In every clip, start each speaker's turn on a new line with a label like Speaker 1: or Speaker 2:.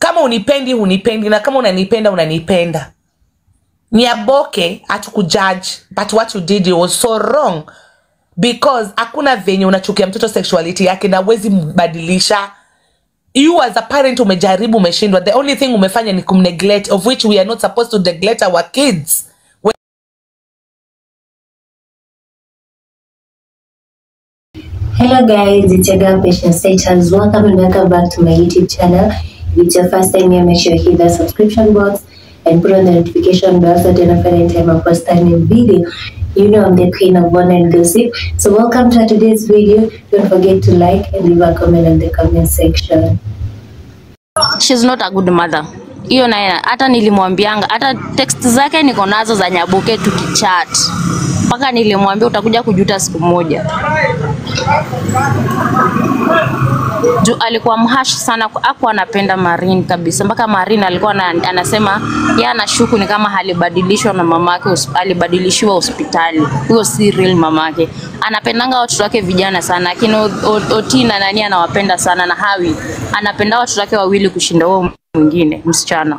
Speaker 1: kama unipendi unipendi na kama unanipenda unanipenda nyaboke hatukujudge but what you did it was so wrong because hakuna venye unachukia mtoto sexuality yake na wezi mbadilisha you as a parent umejaribu umeshindwa the only thing umefanya ni kumneglect of which we are not supposed to neglect our kids
Speaker 2: Hello guys, it's your girl Patience Status. Welcome and welcome back to my YouTube channel. If it's your first time here, make sure you hit the subscription box and put on the notification bell so that you know any time I post a new video. You know I'm the queen of one and gossip. So welcome to today's video. Don't forget to like and leave a comment in the comment section.
Speaker 3: she's not a good mother hiyo naye hata nilimwambianga hata text zake niko nazo za nyabuke tukichat mpaka nilimwambia utakuja kujuta siku moja juu alikuwa mhash sana aku anapenda Marin kabisa mpaka Marin alikuwa na, anasema yeye anashuku ni kama alibadilishwa na mamake hos- alibadilishiwa hospitali huyo si real mamake anapendanga watoto wake vijana sana lakini O- O- Oti na nani anawapenda sana na Hawi anapenda watoto wake wawili kushinda huo mwingine msichana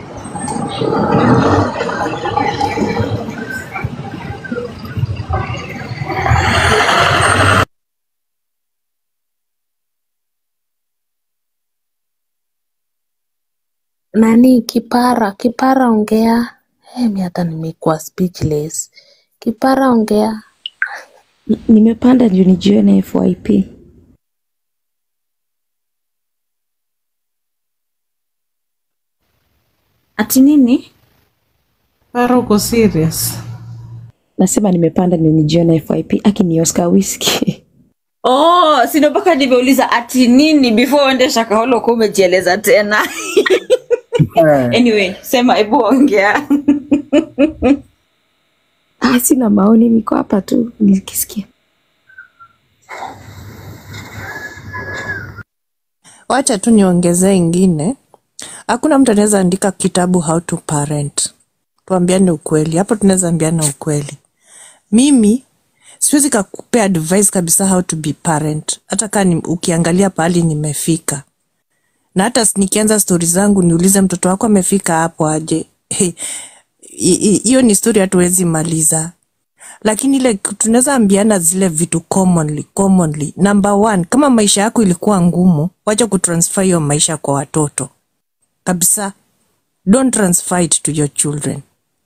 Speaker 4: nani kipara kipara ongea hey, mi hata nimekuwa speechless kipara ongea
Speaker 5: N- Nimepanda juu nijione FYP. Ati nini?
Speaker 6: Para uko serious?
Speaker 5: Nasema nimepanda ndio nijione FYP. Aki ni Oscar Whiskey.
Speaker 7: Oh, sino mpaka nimeuliza ati nini before uende Shakahola kuwa umejieleza tena. anyway, sema hebu ongea.
Speaker 5: Ah, sina maoni, niko hapa tu nikisikia.
Speaker 6: Wacha tu niongezee ingine. Hakuna mtu anaweza andika kitabu how to parent. Tuambiane ukweli, hapo tunaweza ambiana ukweli. Mimi siwezi kakupea advice kabisa how to be parent, hata kaa ni, ukiangalia pahali nimefika, na hata s- nikianza stori zangu niulize mtoto wako amefika hapo aje, He, hi- hi- hiyo ni stori hatuwezi maliza lakini ile tunaweza ambiana zile vitu commonly commonly number one kama maisha yako ilikuwa ngumu wacha kutransfer hiyo maisha kwa watoto kabisa don't transfer it to your children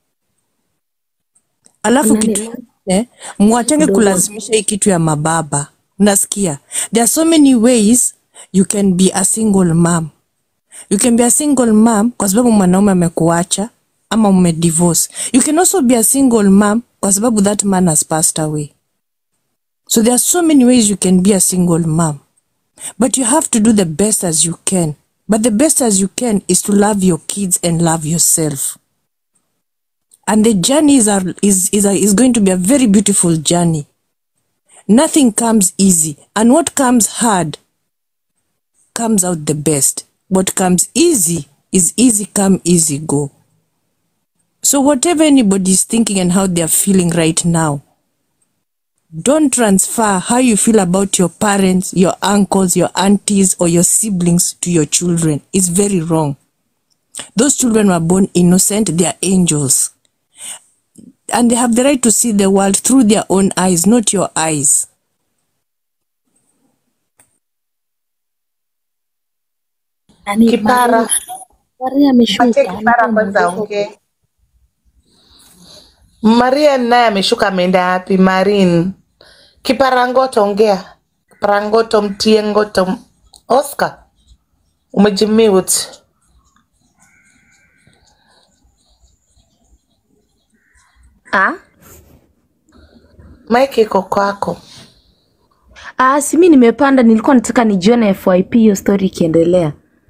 Speaker 6: alafu
Speaker 4: Nani-
Speaker 6: kitu ingine mwachange kulazimisha hii kitu ya mababa unasikia there are so many ways you can be a single mom you can be a single mom kwa sababu mwanaume amekuacha ama umedivorce you can also be a single mom kwa sababu that man has passed away so there are so many ways you can be a single mom but you have to do the best as you can but the best as you can is to love your kids and love yourself and the journey is, a, is, is, a, is going to be a very beautiful journey nothing comes easy and what comes hard comes out the best. What comes easy is easy come, easy go. So, whatever anybody is thinking and how they are feeling right now, don't transfer how you feel about your parents, your uncles, your aunties, or your siblings to your children. It's very wrong. Those children were born innocent, they are angels. And they have the right to see the world through their own eyes, not your eyes.
Speaker 4: nani
Speaker 1: Kipara.
Speaker 4: Maria- Maria ameshuka
Speaker 1: Patie kipara kwanza
Speaker 4: Alikuwa
Speaker 1: ongee. Maria naye ameshuka ameenda wapi? Marin. Kiparangoto ongea. Kiparangoto mtie ngoto. Oscar. Umejimute.
Speaker 4: Ah?
Speaker 1: Mike iko kwako.
Speaker 4: Ah, si mi nimepanda, nilikuwa nataka nijione FYP hiyo story ikiendelea.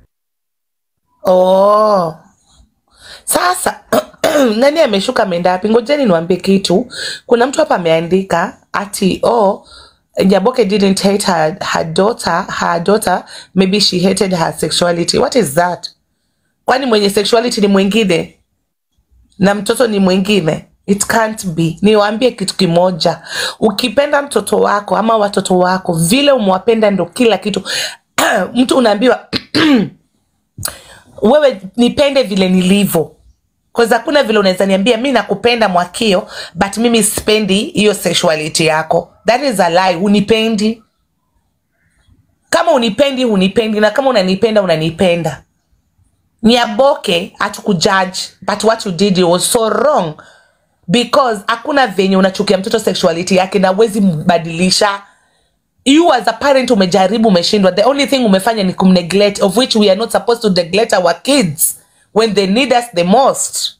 Speaker 1: Oh. Sasa nani ameshuka ameenda wapi? Ngojeni niwaambie kitu. Kuna mtu hapa ameandika ati oh Nyaboke didn't hate her, her daughter, her daughter, maybe she hated her sexuality. What is that? Kwani mwenye sexuality ni mwingine na mtoto ni mwingine? It can't be. Niwaambie kitu kimoja, ukipenda mtoto wako ama watoto wako vile umewapenda ndo kila kitu. Mtu unaambiwa wewe nipende vile nilivyo Cause hakuna vile unaweza niambia mi nakupenda mwakio but mimi sipendi hiyo sexuality yako that is a lie unipendi kama unipendi hunipendi na kama unanipenda unanipenda niaboke hatukujudge but what you did it was so wrong because hakuna venye unachukia mtoto sexuality yake na uwezi mbadilisha you as a parent umejaribu umeshindwa the only thing umefanya ni kumneglect of which we are not supposed to neglect our kids when they need us the most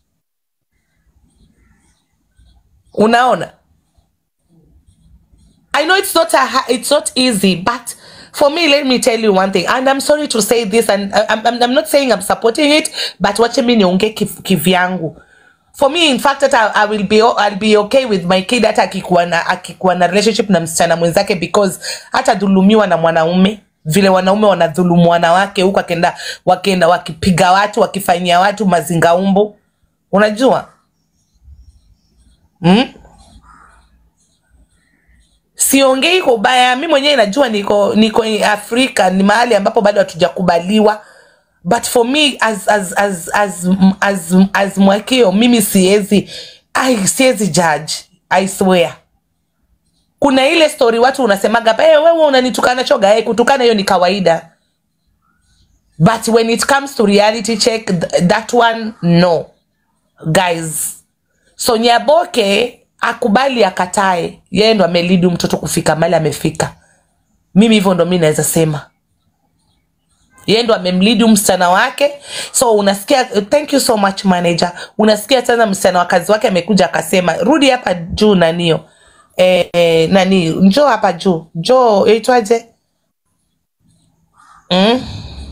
Speaker 1: unaona I know it's not a ha- it's not easy, but for me, let me tell you one thing, and I'm sorry to say this, and I- I'm, I'm, I'm not saying I'm supporting it, but wache mi niongee kiv- kivyangu. For me, in fact, that I, I will be o- I'll be okay with my kid hata akikuwa na akikuwa na relationship na msichana mwenzake because hata dhulumiwa na mwanaume vile wanaume wanadhulumu wanawake huku akenda wakenda wakipiga watu wakifanyia watu mazingaumbo unajua mm? siongei kwa ubaya mi mwenyewe najua niko niko afrika ni mahali ambapo bado hatujakubaliwa but for me as as as as as, as mwakio mimi siwezi ai siwezi judge i swear kuna ile story watu unasemaga hey, wewe unanitukana choga hey, kutukana hiyo ni kawaida but when it comes to reality check th that one no guys so nyaboke akubali akatae yeye ndo amelidu mtoto kufika mali amefika mimi hivyo ndo mi naweza sema yeye ndo amemlidi msichana wake so unasikia thank you so much manager unasikia tena msichana wa kazi wake amekuja akasema rudi hapa juu nanio e, e, nani njoo hapa juu njoo itwaje mm?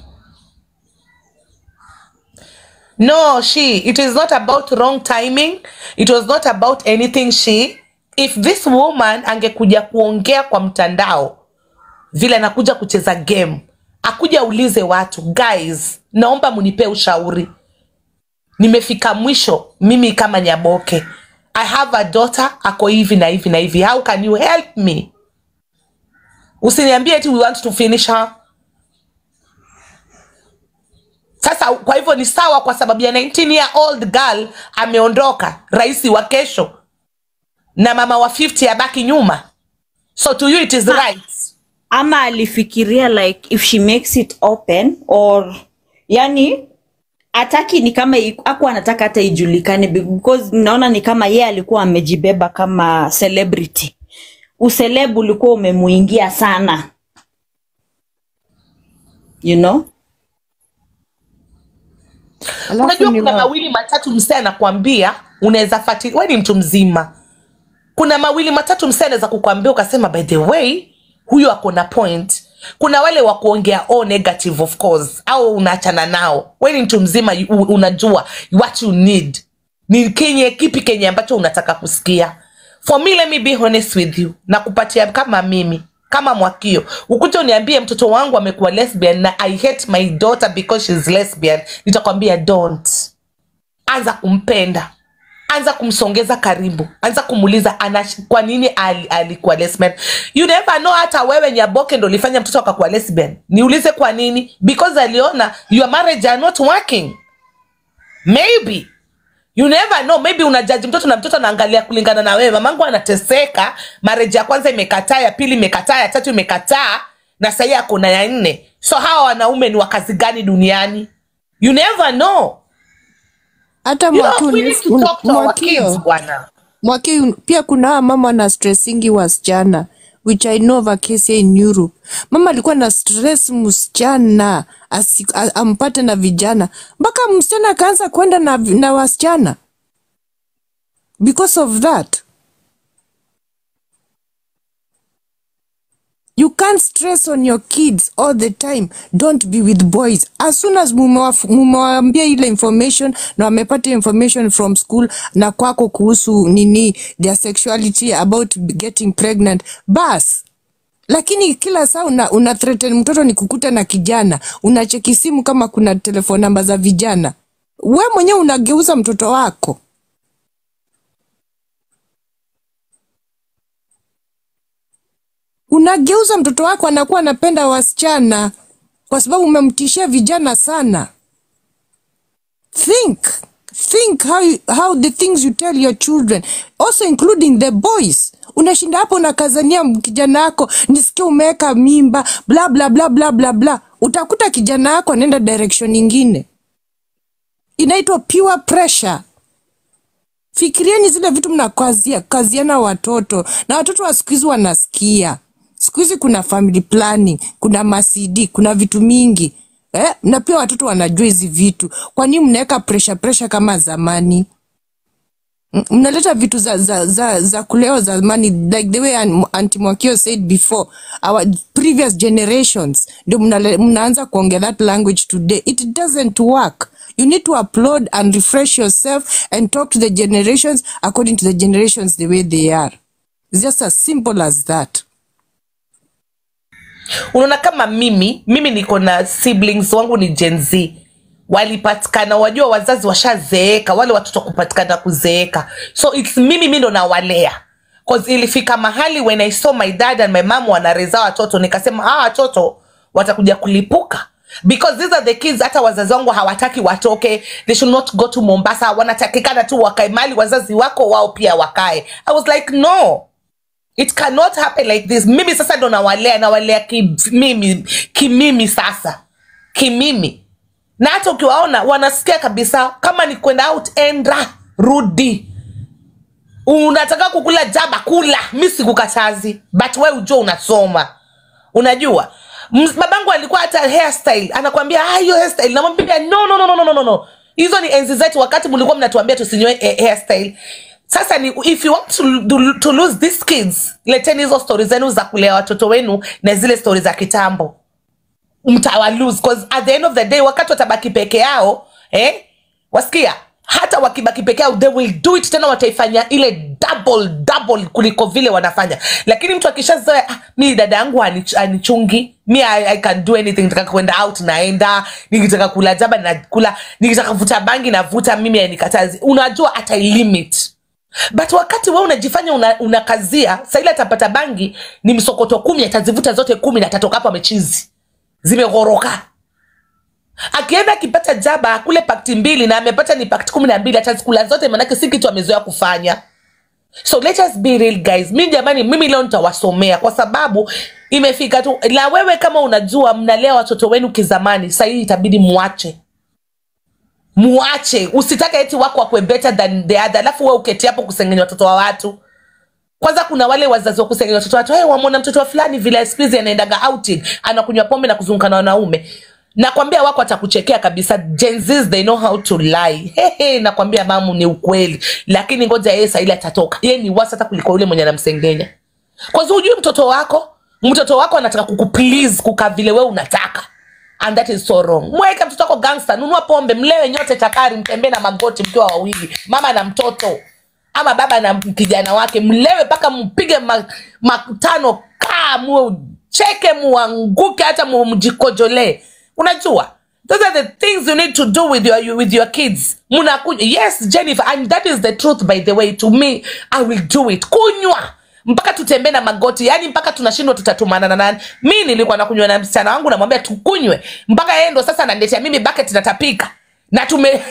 Speaker 1: No, she. It is not about wrong timing. It was not about anything she. If this woman angekuja kuongea kwa mtandao vile anakuja kucheza game, akuja ulize watu, guys, naomba munipe ushauri. Nimefika mwisho mimi kama Nyaboke. I have a daughter ako hivi na hivi na hivi. How can you help me? Usiniambie eti we want to finish her. Sasa kwa hivyo ni sawa, kwa sababu ya 19 year old girl ameondoka, rais wa kesho na mama wa 50 abaki nyuma. So to you it is right.
Speaker 7: ama alifikiria like if she makes it open or yani ataki ni kama aku anataka hata ijulikane because naona ni kama yeye alikuwa amejibeba kama celebrity uselebu ulikuwa umemuingia sana you know
Speaker 6: Alafu
Speaker 1: Unajua
Speaker 6: ni
Speaker 1: kuna
Speaker 6: wa-
Speaker 1: mawili matatu msee anakuambia unaweza fuatilia, wewe ni mtu mzima. Kuna mawili matatu msee anaweza kukwambia ukasema, by the way, huyu ako na point. Kuna wale wa kuongea all negative of course, au unaachana nao. Wewe ni mtu mzima, you- unajua what you need ni kenye kipi kenye ambacho unataka kusikia. For me, let me be honest with you, na kupatia kama mimi kama mwakio ukuja uniambie mtoto wangu amekuwa lesbian na i hate my daughter because she's lesbian nitakwambia don't anza kumpenda anza kumsongeza karibu anza kumuuliza ana kwa nini ali- alikuwa lesbian you never know hata wewe nyaboke ndo ulifanya mtoto akakuwa lesbian niulize kwa nini because aliona your marriage are not working maybe you never know maybe unajaji mtoto na mtoto anaangalia kulingana na wewe mamangu anateseka mareji ya kwanza imekataa ya pili imekataa ya tatu imekataa na sahii ako na ya nne so hawa wanaume ni wakazi gani duniani you never know
Speaker 6: hata
Speaker 1: you know,
Speaker 6: Mwakio
Speaker 1: we
Speaker 6: ni-
Speaker 1: need to talk to our kids
Speaker 6: Mwakio
Speaker 1: bwana
Speaker 6: Mwakio pia kuna hawa mama na stressingi wasichana which I know of a case here in Europe. Mama alikuwa na stress msichana asi- a- ampate na vijana mpaka msichana akaanza kwenda na, na wasichana because of that. You can't stress on your kids all the time. Don't be with boys. As soon as mumewaf- mumewaambia ile information na wamepata information from school na kwako kuhusu nini their sexuality about getting pregnant, bas lakini kila saa una, una threaten mtoto ni kukuta na kijana, unacheki simu kama kuna telefone namba za vijana, we mwenyewe unageuza mtoto wako. unageuza mtoto wako anakuwa anapenda wasichana kwa sababu umemtishia vijana sana. think think how, you, how the things you tell your children also including the boys unashinda hapo unakazania kijana yako nisikia umeweka mimba bla bla bla bla bla bla utakuta kijana yako anaenda direction ingine inaitwa pure pressure fikirieni zile vitu mnakazia kaziana watoto na watoto wa siku hizi wanasikia siku hizi kuna family planning kuna macd kuna vitu mingi eh? na pia watoto wanajua hizi vitu kwa nini mnaweka pressure pressure kama zamani M- mnaleta vitu za, za, za, za kuleo zamani like the way An- Aunty Mwakio said before our previous generations ndio mnale- mnaanza kuongea that language today it doesn't work you need to upload and refresh yourself and talk to the generations according to the generations the way they are it's just as simple as that
Speaker 1: unaona kama mimi mimi niko na siblings wangu ni Gen Z walipatikana wajua wazazi washazeeka wale watoto kupatikana kuzeeka so its mimi mi ndo nawalea cause ilifika mahali when i saw my dad and my mom wanareza watoto nikasema hawa watoto watakuja kulipuka because these are the kids hata wazazi wangu hawataki watoke they should not go to mombasa wanatakikana tu wakae mali wazazi wako wao pia wakae i was like no it cannot happen like this mimi sasa ndo nawalea nawalea kimimi kimimi sasa kimimi na hata ukiwaona wanasikia kabisa kama ni kwenda out enda rudi unataka kukula jaba kula mi sikukatazi but we ujua unasoma unajua Ms- babangu alikuwa hata hairstyle anakwambia "Ah, hiyo hairstyle namwambia no no no no no no no hizo ni enzi zetu wakati mlikuwa mnatuambia tusinywe eh, hairstyle sasa ni if you want to, to, to lose these kids leteni hizo stori zenu za kulea watoto wenu na zile stori za kitambo mtawalose cause at the end of the day wakati watabaki peke yao eh, wasikia hata wakibaki peke yao they will do it tena wataifanya ile double double kuliko vile wanafanya lakini mtu akishazoea ah, mi dada yangu hanich- hanichungi mi I, I can do anything nikitaka kwenda out naenda nikitaka kula jaba nakula nikitaka kuvuta bangi navuta mimi anikatazi unajua atailimit but wakati we unajifanya una, unakazia saili atapata bangi ni msokoto kumi atazivuta zote kumi na atatoka hapo amechizi zimeghoroka akienda akipata jaba kule pakti mbili na amepata ni pakti kumi na mbili atazikula zote manake si kitu amezoea kufanya so let us be real guys mi jamani mimi leo nitawasomea kwa sababu imefika tu na wewe kama unajua mnalea watoto wenu kizamani sahii itabidi muache muache usitake eti wako wakwe better than the other alafu we uketi hapo kusengenya watoto wa watu kwanza kuna wale wazazi wa kusengenya watoto watu hey, wamwona mtoto wa fulani vile siku hizi anaendaga outing anakunywa pombe na kuzunguka na wanaume nakwambia wako atakuchekea kabisa Gen Zs, they know how to lie Hehe, nakwambia mamu ni ukweli lakini ngoja yeye saili atatoka yeye ni wasa hata kuliko yule mwenye anamsengenya kwanza hujui mtoto wako mtoto wako anataka kukuplease kuka vile we unataka and that is so wrong mweke mtoto wako gangster nunua pombe mlewe nyote takari mtembee na magoti mkiwa wawili mama na mtoto ama baba na kijana wake mlewe mpaka mpige ma- matano kaa mucheke muanguke hata mu- mjikojolee unajua those are the things you need to do with your, you- with your kids munakunywa yes jennifer and that is the truth by the way to me i will do it kunywa mpaka tutembee na magoti yani mpaka tunashindwa tutatumana na nani mi nilikuwa nakunywa na msichana wangu namwambia tukunywe mpaka yeye ndo sasa ananiletea mimi bucket natapika na tume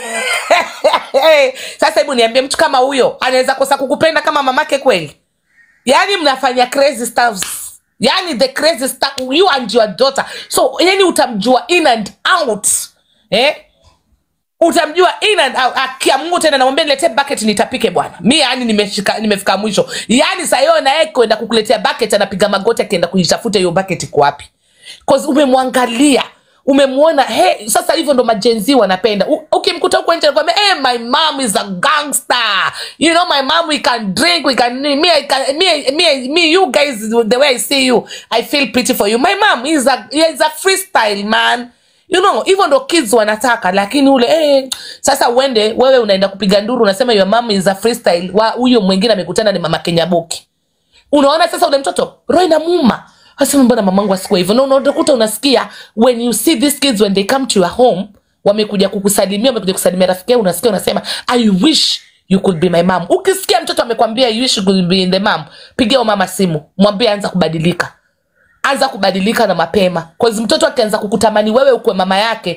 Speaker 1: sasa hebu niambie mtu kama huyo anaweza kosa kukupenda kama mamake kweli yani mnafanya crazy stuffs yani the crazy stuff you and your daughter so yani utamjua in and out eh? utamjua in and out akia mungu tena namwambia niletee bucket nitapike bwana mi yani nimeshika nimefika mwisho yani saa hiyo naye kwenda kukuletea bucket anapiga magoti akienda kuitafuta hiyo bucket iko wapi cause umemwangalia umemwona hey, sasa hivyo ndo majenzi wanapenda U- ukimkuta huko nje nakwambia hey, my mom is a gangster you know my mom we can drink we can me, I can, me, me, me you guys the way i see you i feel pretty for you my mom is a, is a freestyle man you know hivyo ndo kids wanataka lakini ule eh, sasa uende wewe unaenda kupiga nduru unasema your mom is a freestyle wa huyo mwingine amekutana ni mama kenyaboki unaona sasa ule mtoto roho inamuma asema mbona mamangu asikuwa hivyo na unakuta unasikia when you see these kids when they come to your home wamekuja kukusalimia wamekuja kusalimia rafiki yao unasikia unasema i wish you could be my mom ukisikia mtoto amekwambia you wish you could be in the mom pigia huyo mama simu mwambie anza kubadilika anza kubadilika na mapema cause mtoto akianza kukutamani wewe ukwe mama yake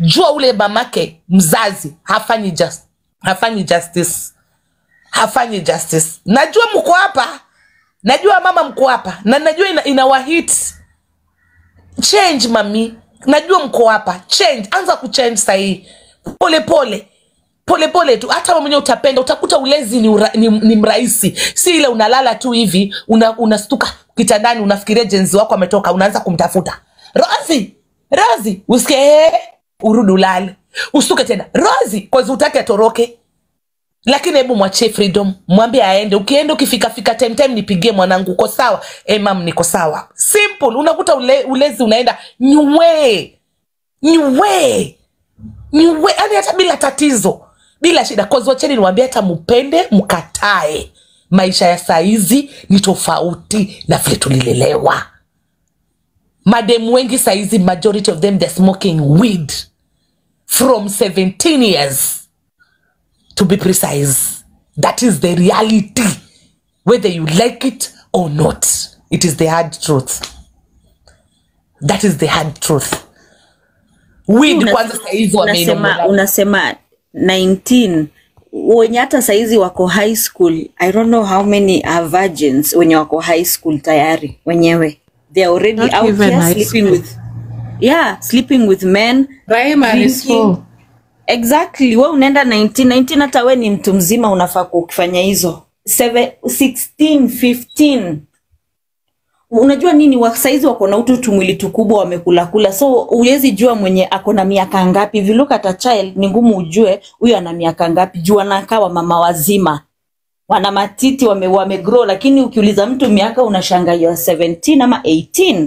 Speaker 1: jua ule mamake mzazi hafanyi just, hafanyi justice hafanyi justice najua mko hapa najua mama mko hapa na najua ina, inawahit change mami najua mko hapa change anza kuchange sahii polepole polepole tu hata wewe mwenyewe utapenda utakuta ulezi ni, ura, ni, ni mrahisi si ile unalala tu hivi una, unastuka kitandani unafikiria jenzi wako ametoka unaanza kumtafuta rosi rosi usikie "Eh," urudi ulale ustuke tena rosi kwazi utake atoroke lakini hebu mwachie freedom mwambie aende ukienda ukifikafika time time nipigie mwanangu uko sawa e mam niko sawa simple unakuta ule, ulezi unaenda nywe nywe nywe yani hata bila tatizo bila shida kozi wacheni niwambie hata mpende mkatae maisha ya saizi ni tofauti na vile tulilelewa mademu wengi saizi majority of them they're smoking weed from 17 years to be precise. That is the reality, whether you like it or not. It is the hard truth. That is the hard truth. Weed
Speaker 7: Una-
Speaker 1: kwanza saizi
Speaker 7: unasema
Speaker 1: wameinongola.
Speaker 7: unasema 19 wenye hata saizi wako high school i don't know how many are virgins wenye wako high school tayari wenyewe they are already
Speaker 8: Not
Speaker 7: out
Speaker 8: even
Speaker 7: here
Speaker 8: high
Speaker 7: sleeping
Speaker 8: school.
Speaker 7: with yeah sleeping with men
Speaker 8: primary school
Speaker 7: drinking exactly we unaenda 19 19 hata we ni mtu mzima unafaa kufanya hizo Seven- 16 15 unajua nini wa saizi wako na utu tumwili tukubwa wamekulakula so huwezi jua mwenye ako na miaka ngapi If you look at a child ni ngumu ujue huyu ana miaka ngapi juu anakaa wa mama wazima wana matiti wame, wame grow lakini ukiuliza mtu miaka unashanga you are 17 ama 18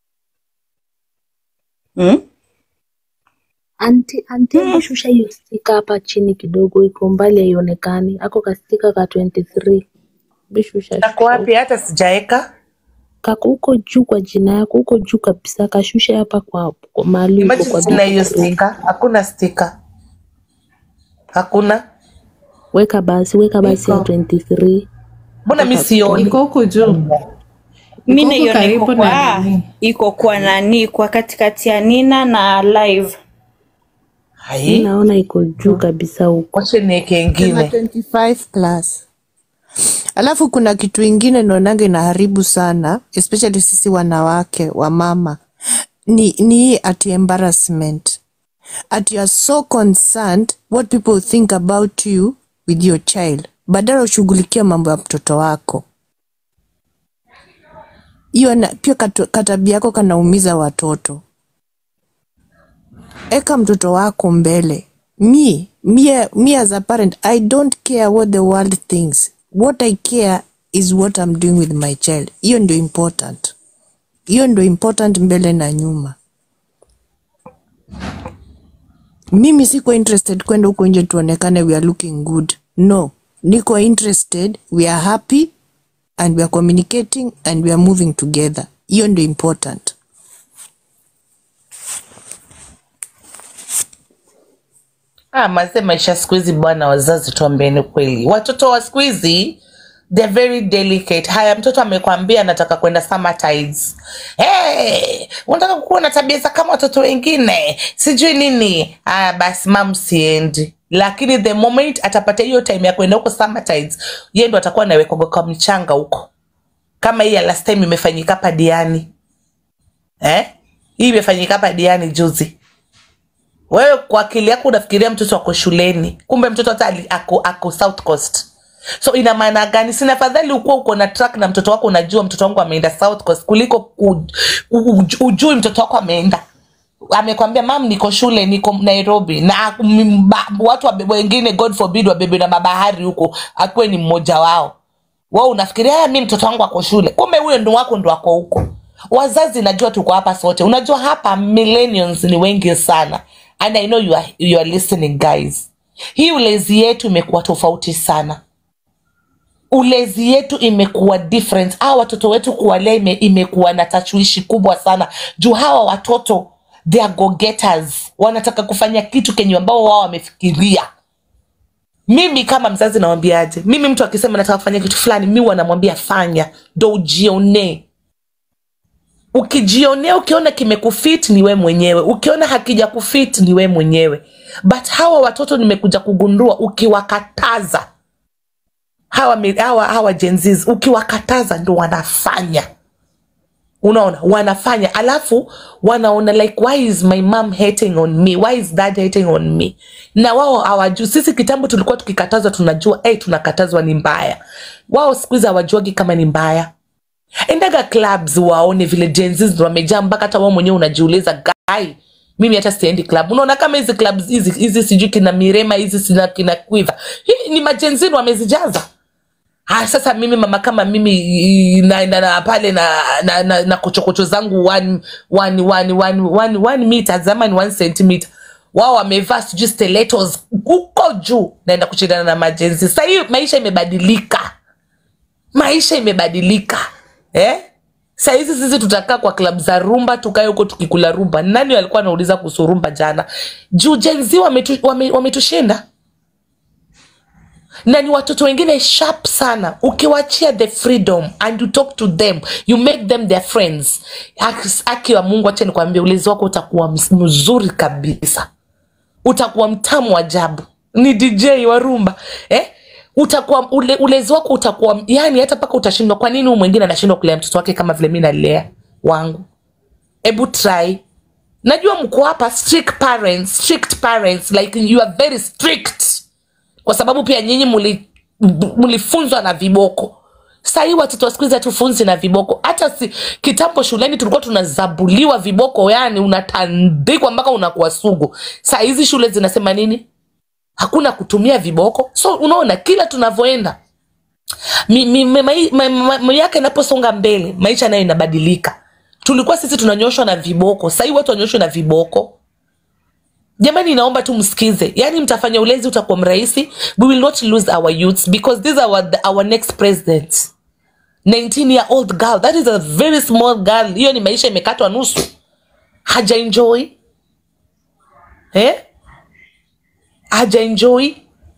Speaker 7: hmm?
Speaker 4: Anti, anti, hebu shusha hiyo stika hapa chini kidogo, iko mbali haionekani. Ako kastika ka 23. Hebu shusha,
Speaker 1: Kako
Speaker 4: shusha.
Speaker 1: wapi? Hata sijaeka.
Speaker 4: Kako huko juu kwa jina yako, huko juu kabisa, kashusha hapa kwa, kwa mahali uko
Speaker 1: Imagine
Speaker 4: kwa
Speaker 1: sina hiyo
Speaker 4: bedroom.
Speaker 1: stika. Hakuna stika. Hakuna.
Speaker 4: Weka basi, weka basi ya
Speaker 8: Iko.
Speaker 4: 23.
Speaker 1: Mbona mi sioni?
Speaker 8: iko huku juu
Speaker 7: mi
Speaker 8: Iko huku
Speaker 7: naiona
Speaker 8: karibu
Speaker 7: iko
Speaker 8: na
Speaker 7: kwa
Speaker 8: nini.
Speaker 7: iko kwa nani kwa katikati ya nina na live
Speaker 4: Mi
Speaker 1: Hai.
Speaker 4: naona iko juu kabisa huko.
Speaker 1: Wache nieke
Speaker 6: Kuna
Speaker 1: ingine.
Speaker 6: 25 plus. Alafu kuna kitu ingine naonaga inaharibu sana especially sisi wanawake wa mama ni, ni hii ati embarrassment at you are so concerned what people think about you with your child badala ushughulikia mambo ya mtoto wako hiyo na- pia katu- katabia yako kanaumiza watoto eka mtoto wako mbele me, me, me as a parent i don't care what the world thinks what i care is what i'm doing with my child hiyo ndio important hiyo ndio important mbele na nyuma mimi siko interested kwenda huko nje tuonekane we are looking good no niko interested we are happy and we are communicating and we are moving together hiyo ndio important
Speaker 1: Ah, mazee maisha siku hizi bwana, wazazi tuambieni kweli, watoto wa siku hizi they're very delicate. Haya, mtoto amekwambia anataka kwenda summer tides. Hey, unataka kuwa na tabia za kama watoto wengine, sijui nini. Haya basi, mam, siendi. Lakini the moment atapata hiyo time ya kwenda huko summer tides, yeye ndo atakuwa anawekwa kwa mchanga huko, kama hii ya last time imefanyika hapa Diani eh? Hii imefanyika hapa Diani juzi wewe kwa akili yako unafikiria mtoto ako shuleni kumbe mtoto hata ali- ako, ako south coast so ina maana gani sina afadhali ukuwa uko na track na mtoto wako unajua mtoto wangu ameenda south coast kuliko u, u, u, ujui mtoto wako ameenda amekwambia mam niko shule niko nairobi na m- ba- watu wabe- wengine god forbid wabebe na mabahari huko akuwe ni mmoja wao wao unafikiria "Ah, mi mtoto wangu ako shule kumbe huyo ndo wako ndo ako huko wazazi najua tuko hapa sote unajua hapa millennials ni wengi sana and i know you are, you are listening guys hii ulezi yetu imekuwa tofauti sana ulezi yetu imekuwa different hawa watoto wetu kuwalea ime, imekuwa na tashwishi kubwa sana juu hawa watoto they are go getters wanataka kufanya kitu kenye ambao wao wamefikiria mimi kama mzazi nawambiaje mimi mtu akisema nataka kufanya kitu fulani mi wanamwambia fanya ndo ujionee ukijionea ukiona kimekufit ni we mwenyewe ukiona hakija kufit ni we mwenyewe but hawa watoto nimekuja kugundua ukiwakataza hawa, mi- hawa, hawa jenzis ukiwakataza ndo wanafanya unaona wanafanya alafu wanaona like why is my mom hating on me why is dad hating on me na wao hawajui sisi kitambo tulikuwa tukikatazwa tunajua hey, tunakatazwa ni mbaya wao siku hizi hawajuagi kama ni mbaya endaga clubs waone vile jenzis ndo wamejaa mpaka hata wao mwenyewe unajiuliza guy mimi hata siendi club unaona kama hizi clubs hizi hizi sijui kina mirema hizi sina kina quiver hii ni majenzini wamezijaza Ah, sasa mimi mama kama mimi i- na, na, na pale na, na, na, na kochokocho zangu one, one, one, one, one, one meter zamani one centimeter wao wamevaa sijui stilettos huko juu naenda kushindana na majenzi sasa hii maisha imebadilika maisha imebadilika eh? sahizi sisi tutakaa kwa klab za rumba tukae huko tukikula rumba nani alikuwa anauliza kuhusu rumba jana juu jenzi wametushinda wame, wametushinda na ni watoto wengine sharp sana ukiwachia the freedom and you talk to them you make them their friends Aki- aki wa mungu acha nikwambia ulezi wako utakuwa ms- mzuri kabisa utakuwa mtamu ajabu ni dj wa rumba eh? utakuwa ule, ulezi wako utakuwa yani hata mpaka utashindwa kwa nini huyu mwingine anashindwa kulea mtoto wake kama vile mi nalea wangu hebu try najua mko hapa strict parents strict parents like you are very strict kwa sababu pia nyinyi muli- m- mlifunzwa na viboko sahii watoto wa siku hizi hatufunzi na viboko hata si, kitambo shuleni tulikuwa tunazabuliwa viboko yani unatandikwa mpaka unakuwa sugu saa hizi shule zinasema nini hakuna kutumia viboko so unaona kila tunavyoenda mi- mi- mi- mai- ma- ma- miaka inaposonga mbele maisha nayo inabadilika tulikuwa sisi tunanyoshwa na viboko sahii watu wanyoshwe na viboko jamani naomba tu msikize yani mtafanya ulezi utakuwa mrahisi we will not lose our youths because these are our, our next president 19 year old girl that is a very small girl hiyo ni maisha imekatwa nusu haja enjoy eh? haja enjoy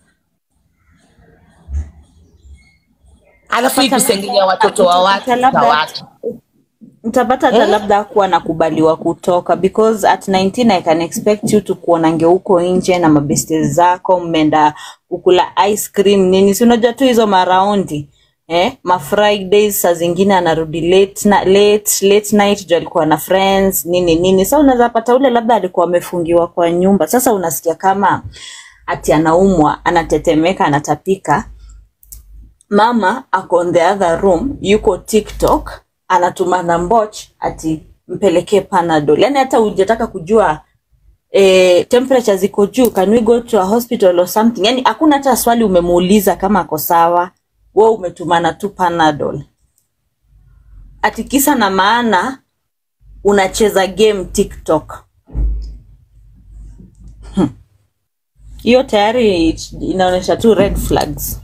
Speaker 1: alafu hii kusengenya watoto wa watu
Speaker 7: Labda-
Speaker 1: za watu
Speaker 7: mtapata hata
Speaker 1: Eh?
Speaker 7: labda kuwa anakubaliwa kutoka because at 19 i can expect you to kuonange huko nje na mabeste zako mmeenda kukula ice cream nini si unajua tu hizo maraundi eh ma fridays saa zingine anarudi late, na, late, late night juu alikuwa na friends nini nini sa unaweza pata ule labda alikuwa amefungiwa kwa nyumba sasa unasikia kama ati anaumwa anatetemeka anatapika mama ako on the other room yuko tiktok anatuma na mboch ati mpelekee panadol yani hata hujataka kujua eh, temperature ziko juu can we go to a hospital or something yani hakuna hata swali umemuuliza kama ako sawa we umetumana tu panadol ati kisa na maana unacheza game tiktok Hmm. hiyo tayari inaonyesha tu red flags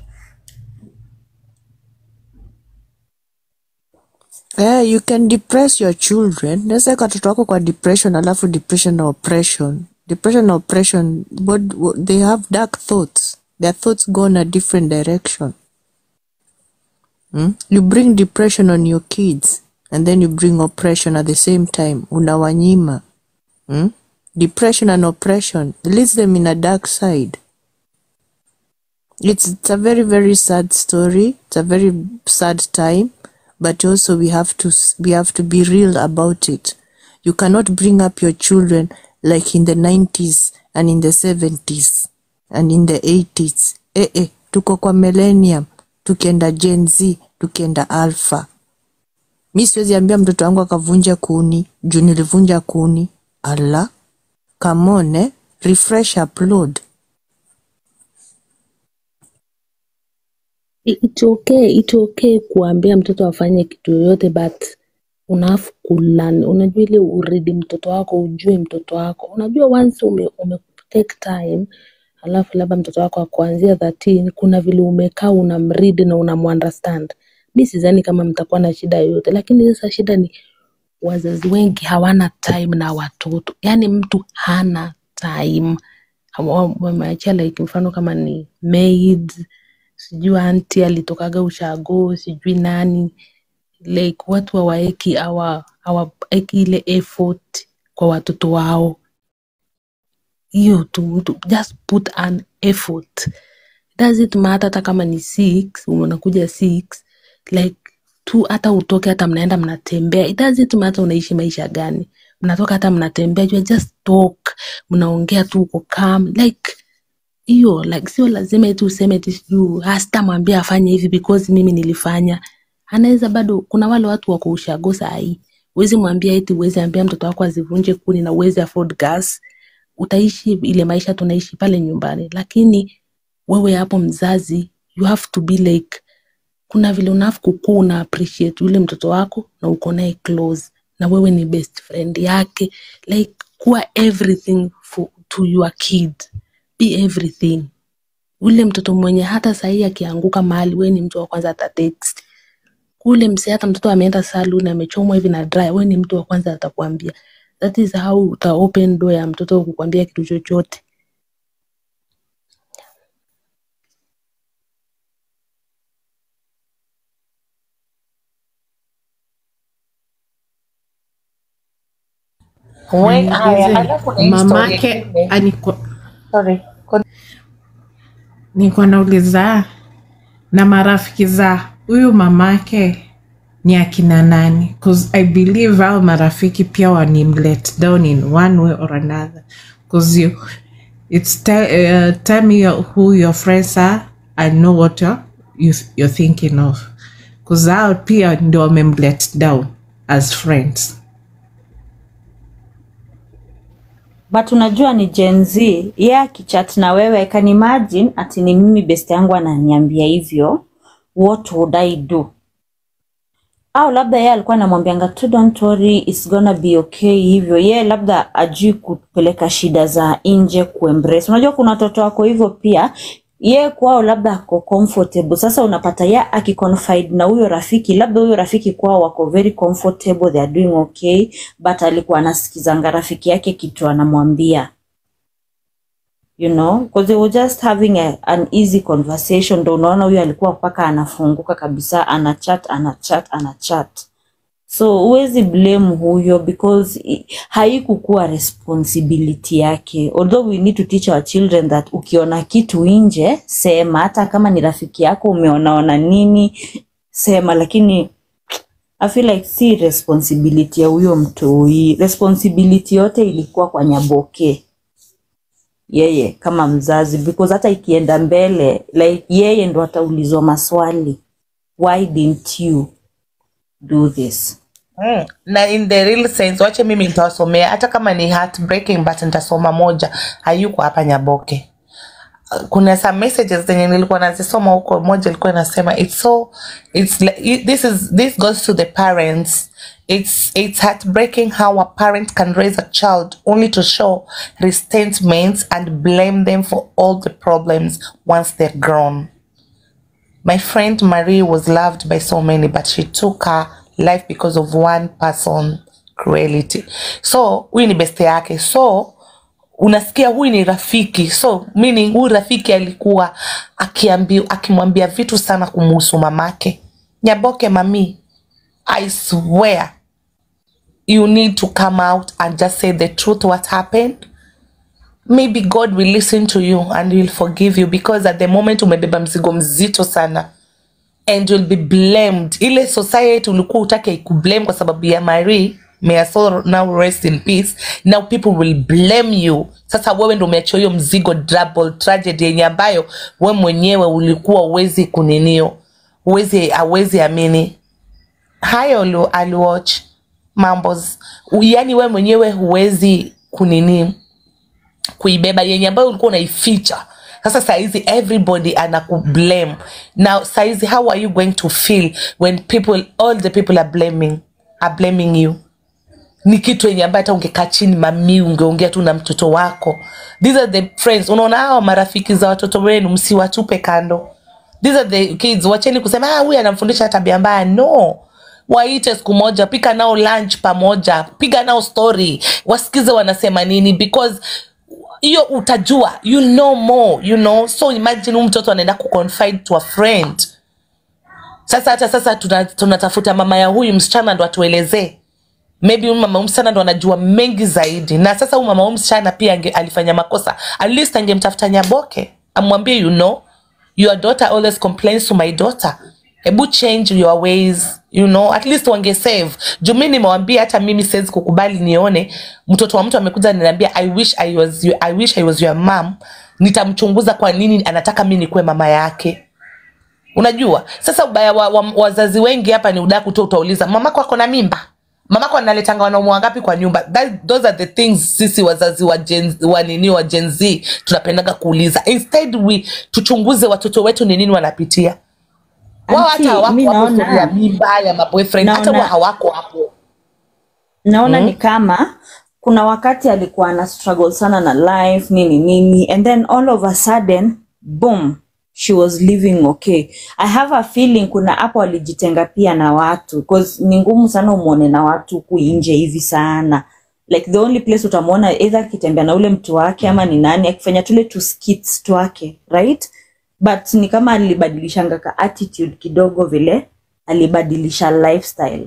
Speaker 6: Yeah, you can depress your children. Naweza katoto wako kwa depression alafu depression na oppression. Depression na oppression, what, what, they have dark thoughts. Their thoughts go in a different direction. Mm? You bring depression on your kids and then you bring oppression at the same time. Unawanyima. Mm? Depression and oppression leads them in a dark side. It's, it's a very, very sad story. It's a very sad time, but also we have to s- we have to be real about it. You cannot bring up your children like in the 90s and in the 70s and in the 80s. Eh, eh, tuko kwa millennium, tukienda Gen Z, tukienda alpha. Mi siwezi ambia mtoto wangu akavunja kuni juu nilivunja kuni. Ala, come on, eh? Refresh, upload.
Speaker 4: It's okay, it's okay kuambia mtoto afanye kitu yoyote but unafu kulan unajua ile uridi mtoto wako ujue mtoto wako unajua once ume, ume take time alafu labda mtoto wako akuanzia 13 kuna vile umekaa unamread na unamuunderstand mi sidhani kama mtakuwa na shida yoyote lakini sasa shida ni wazazi wengi hawana time na watoto yaani mtu hana time Hawa- wameachia like mfano kama ni maid sijui anti alitokaga ushago sijui nani like watu hawaeki our hawaeki ile effort kwa watoto wao hiyo tu, tu just put an effort does it matter hata kama ni six unakuja six like tu hata utoke hata mnaenda mnatembea it doesn't matter unaishi maisha gani mnatoka hata mnatembea you just talk mnaongea tu uko calm like hiyo like sio lazima eti useme eti sijuu sitamwambia afanye hivi because mimi nilifanya anaweza bado kuna wale watu wako ushago sahii uwezi mwambia eti uwezi ambia mtoto wako azivunje kuni na uwezi afford gas utaishi ile maisha tunaishi pale nyumbani lakini wewe hapo mzazi you have to be like kuna vile unaf kukua una appreciate yule mtoto wako na uko naye close na wewe ni best friend yake like kuwa everything for, to your kid be everything ule mtoto mwenye hata sahii akianguka mahali wewe ni mtu wa kwanza ata text kule msee hata mtoto ameenda salon amechomwa hivi na dry wewe ni mtu wa kwanza atakwambia that is how uta open door ya mtoto kukwambia kitu chochote
Speaker 1: We- haya,
Speaker 8: Niulize,
Speaker 1: alafu kuna hii story
Speaker 8: mamake
Speaker 1: ingine.
Speaker 8: alikuwa
Speaker 1: Sorry. Con-
Speaker 8: nilikuwa nauliza na marafiki za huyu mamake ni akina nani bcause i believe au marafiki pia wanimlet down in one way or another bcause you it's te, uh, tell me your, who your friends are i know what you're, you, you're thinking of bcause hao pia ndio wamemlet down as friends
Speaker 7: but unajua ni Gen Z yeye akichat na wewe I can imagine ati ni mimi best yangu ananiambia hivyo what would I do au labda yeye alikuwa anamwambianga tu don't worry it's gonna be okay hivyo yeye labda ajui kupeleka shida za nje kuembrace unajua kuna watoto wako hivyo pia ye kwao labda ako comfortable sasa unapata ye akiconfide na huyo rafiki labda huyo rafiki kwao wako very comfortable they are doing okay but alikuwa anasikizanga rafiki yake kitu anamwambia you know because they were just having a, an easy conversation ndo unaona huyo alikuwa mpaka anafunguka kabisa anachat anachat anachat so huwezi blame huyo because i- haikukuwa responsibility yake although we need to teach our children that ukiona kitu nje sema hata kama ni rafiki yako umeonaona nini sema lakini I feel like si responsibility ya huyo mtoi responsibility yote ilikuwa kwa nyaboke yeye kama mzazi because hata ikienda mbele like yeye ndo ataulizwa maswali why didn't you do this
Speaker 1: Mm. na in the real sense wache mimi nitawasomea hata kama ni heartbreaking but nitasoma moja hayuko hapa nyaboke kuna some messages zenye nilikuwa nazisoma huko moja ilikuwa inasema it's so it's like, this is this goes to the parents it's it's heartbreaking how a parent can raise a child only to show resentment and blame them for all the problems once they're grown My friend Marie was loved by so many, but she took her life because of one person cruelty. So huyu ni beste yake, so unasikia huyu ni rafiki, so meaning huyu rafiki alikuwa akiambi, akimwambia vitu sana kumuhusu mamake. Nyaboke mami, I swear you need to come out and just say the truth what happened maybe god will listen to you and will forgive you because at the moment umebeba mzigo mzito sana and you'll be blamed ile society ulikuwa utake ikublame kwa sababu ya marie may her soul now rest in peace now people will blame you sasa wewe ndo umeachia hiyo mzigo double tragedy yenye ambayo we mwenyewe ulikuwa uwezi kuninio uwezi awezi amini hayo ali- aliwatch mambos yani we mwenyewe huwezi kunini kuibeba yenye ambayo ulikuwa unaificha sasa saizi everybody anakublame now saizi how are you going to feel when people all the people are blaming are blaming you ni kitu yenye ambayo hata ungekaa chini mami ungeongea tu na mtoto wako these are the friends unaona hawa marafiki za watoto wenu msiwatupe kando these are the kids wacheni kusema ah huyu anamfundisha tabia mbaya no waite siku moja pika nao lunch pamoja piga nao story wasikize wanasema nini because hiyo utajua you know more you know so imagine huyu mtoto anaenda kuconfide to a friend sasa hata sasa tuna- tunatafuta mama ya huyu msichana ndo atuelezee maybe huyu mama huyu msichana ndo anajua mengi zaidi na sasa huyu mama huyu msichana pia ange, alifanya makosa at least angemtafuta nyaboke amwambie you know your daughter always complains to my daughter hebu change your ways you know at least wange save juu mi nimewambia hata mimi siwezi kukubali nione mtoto wa mtu amekuja niambia i wish i was you, i wish i was your mom nitamchunguza kwa nini anataka mi nikuwe mama yake unajua sasa ubaya wa, wa, wazazi wengi hapa ni udaku tu utauliza mamako ako na mimba mamako analetanga wanaume wangapi kwa nyumba That, those are the things sisi wazazi wa, gen, wa nini wa Gen Z tunapendaga kuuliza instead we tuchunguze watoto wetu ni nini wanapitia wao
Speaker 7: Auntie,
Speaker 1: hata hawako
Speaker 7: mi
Speaker 1: hapo
Speaker 7: naona-
Speaker 1: story ya mimba ya maboyfriend hata
Speaker 7: Naona-
Speaker 1: wao hawako hapo
Speaker 7: naona ni kama kuna wakati alikuwa ana struggle sana na life nini nini and then all of a sudden boom she was living okay i have a feeling kuna hapo alijitenga pia na watu cause ni ngumu sana umwone na watu huku nje hivi sana like the only place utamwona either akitembea na ule mtu wake ama ni nani akifanya tule tu skits twake right but ni kama alibadilishanga ka attitude kidogo vile alibadilisha lifestyle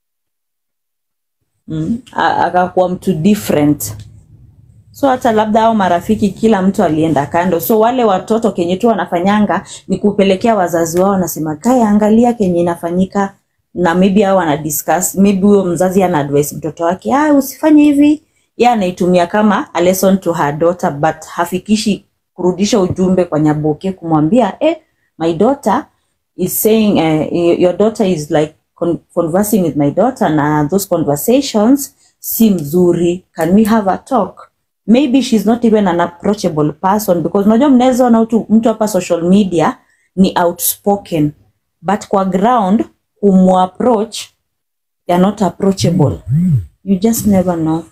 Speaker 7: mm. a- akakuwa mtu different so hata labda au marafiki kila mtu alienda kando so wale watoto kenye tu wanafanyanga ni kupelekea wazazi wao wanasema kaya angalia kenye inafanyika na maybe hao wana discuss maybe huyo mzazi ana advise mtoto wake ah usifanye hivi yeye anaitumia kama a lesson to her daughter but hafikishi kurudisha ujumbe kwa nyaboke kumwambia eh my daughter is saying uh, your daughter is like con conversing with my daughter na those conversations si mzuri can we have a talk maybe she's not even an approachable person because unajua mnaweza ona mtu mtu hapa social media ni outspoken but kwa ground kumwapproach they're not approachable you just never know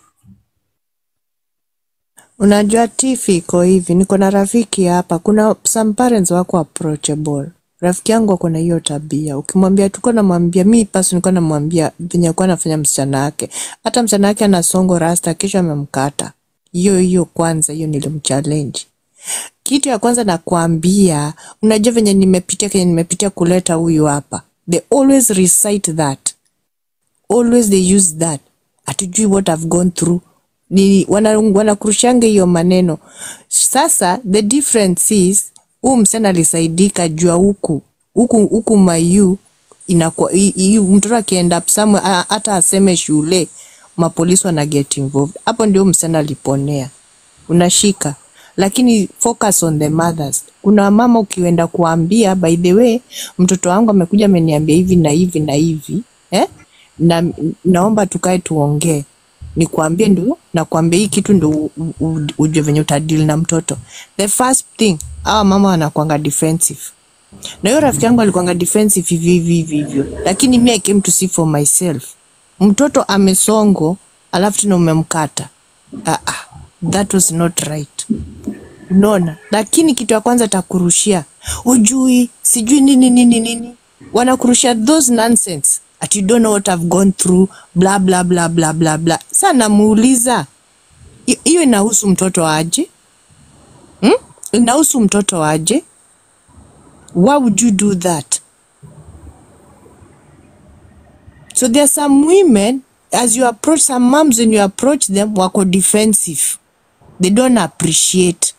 Speaker 6: Unajua tifi iko hivi, niko na rafiki hapa, kuna some parents wako approachable. Rafiki yangu ako na hiyo tabia, ukimwambia tuko namwambia mi pasi nilikuwa namwambia venye alikuwa anafanya msichana wake, hata msichana wake ana songo rasta, kesho amemkata. Hiyo hiyo kwanza, hiyo nilimchallenge. Kitu ya kwanza nakwambia, unajua venye nimepitia kenye nimepitia kuleta huyu hapa, they always recite that always they use that hatujui what I've gone through ni wana- wanakurushanga hiyo maneno sasa the difference is huu msichana alisaidika jua huku huku huku mayu inakuwa hi- hi- mtoto akienda up somewhere a- hata aseme shule mapolisi wana get involved hapo ndio msichana aliponea unashika lakini focus on the mothers kuna mama ukienda kuambia by the way mtoto wangu amekuja ameniambia hivi na hivi na hivi eh? na naomba tukae tuongee nikuambie ndio nakwambia hii kitu ndo u- u- u- ujue venye utadili na mtoto the first thing awa mama wanakwanga defensive na hiyo rafiki yangu alikuwanga defensive hivi hivi hivi hivyo lakini mi I came to see for myself mtoto amesongo alafu tena umemkata ah, ah, that was not right unaona lakini kitu ya kwanza takurushia ujui sijui nini nini nini wanakurushia those nonsense at you don't know what I've gone through bla bla bla bla bla bla sa namuuliza hi- hiyo inahusu mtoto aje hmm? inahusu mtoto aje why would you do that so there are some women as you approach some moms when you approach them wako defensive they don't appreciate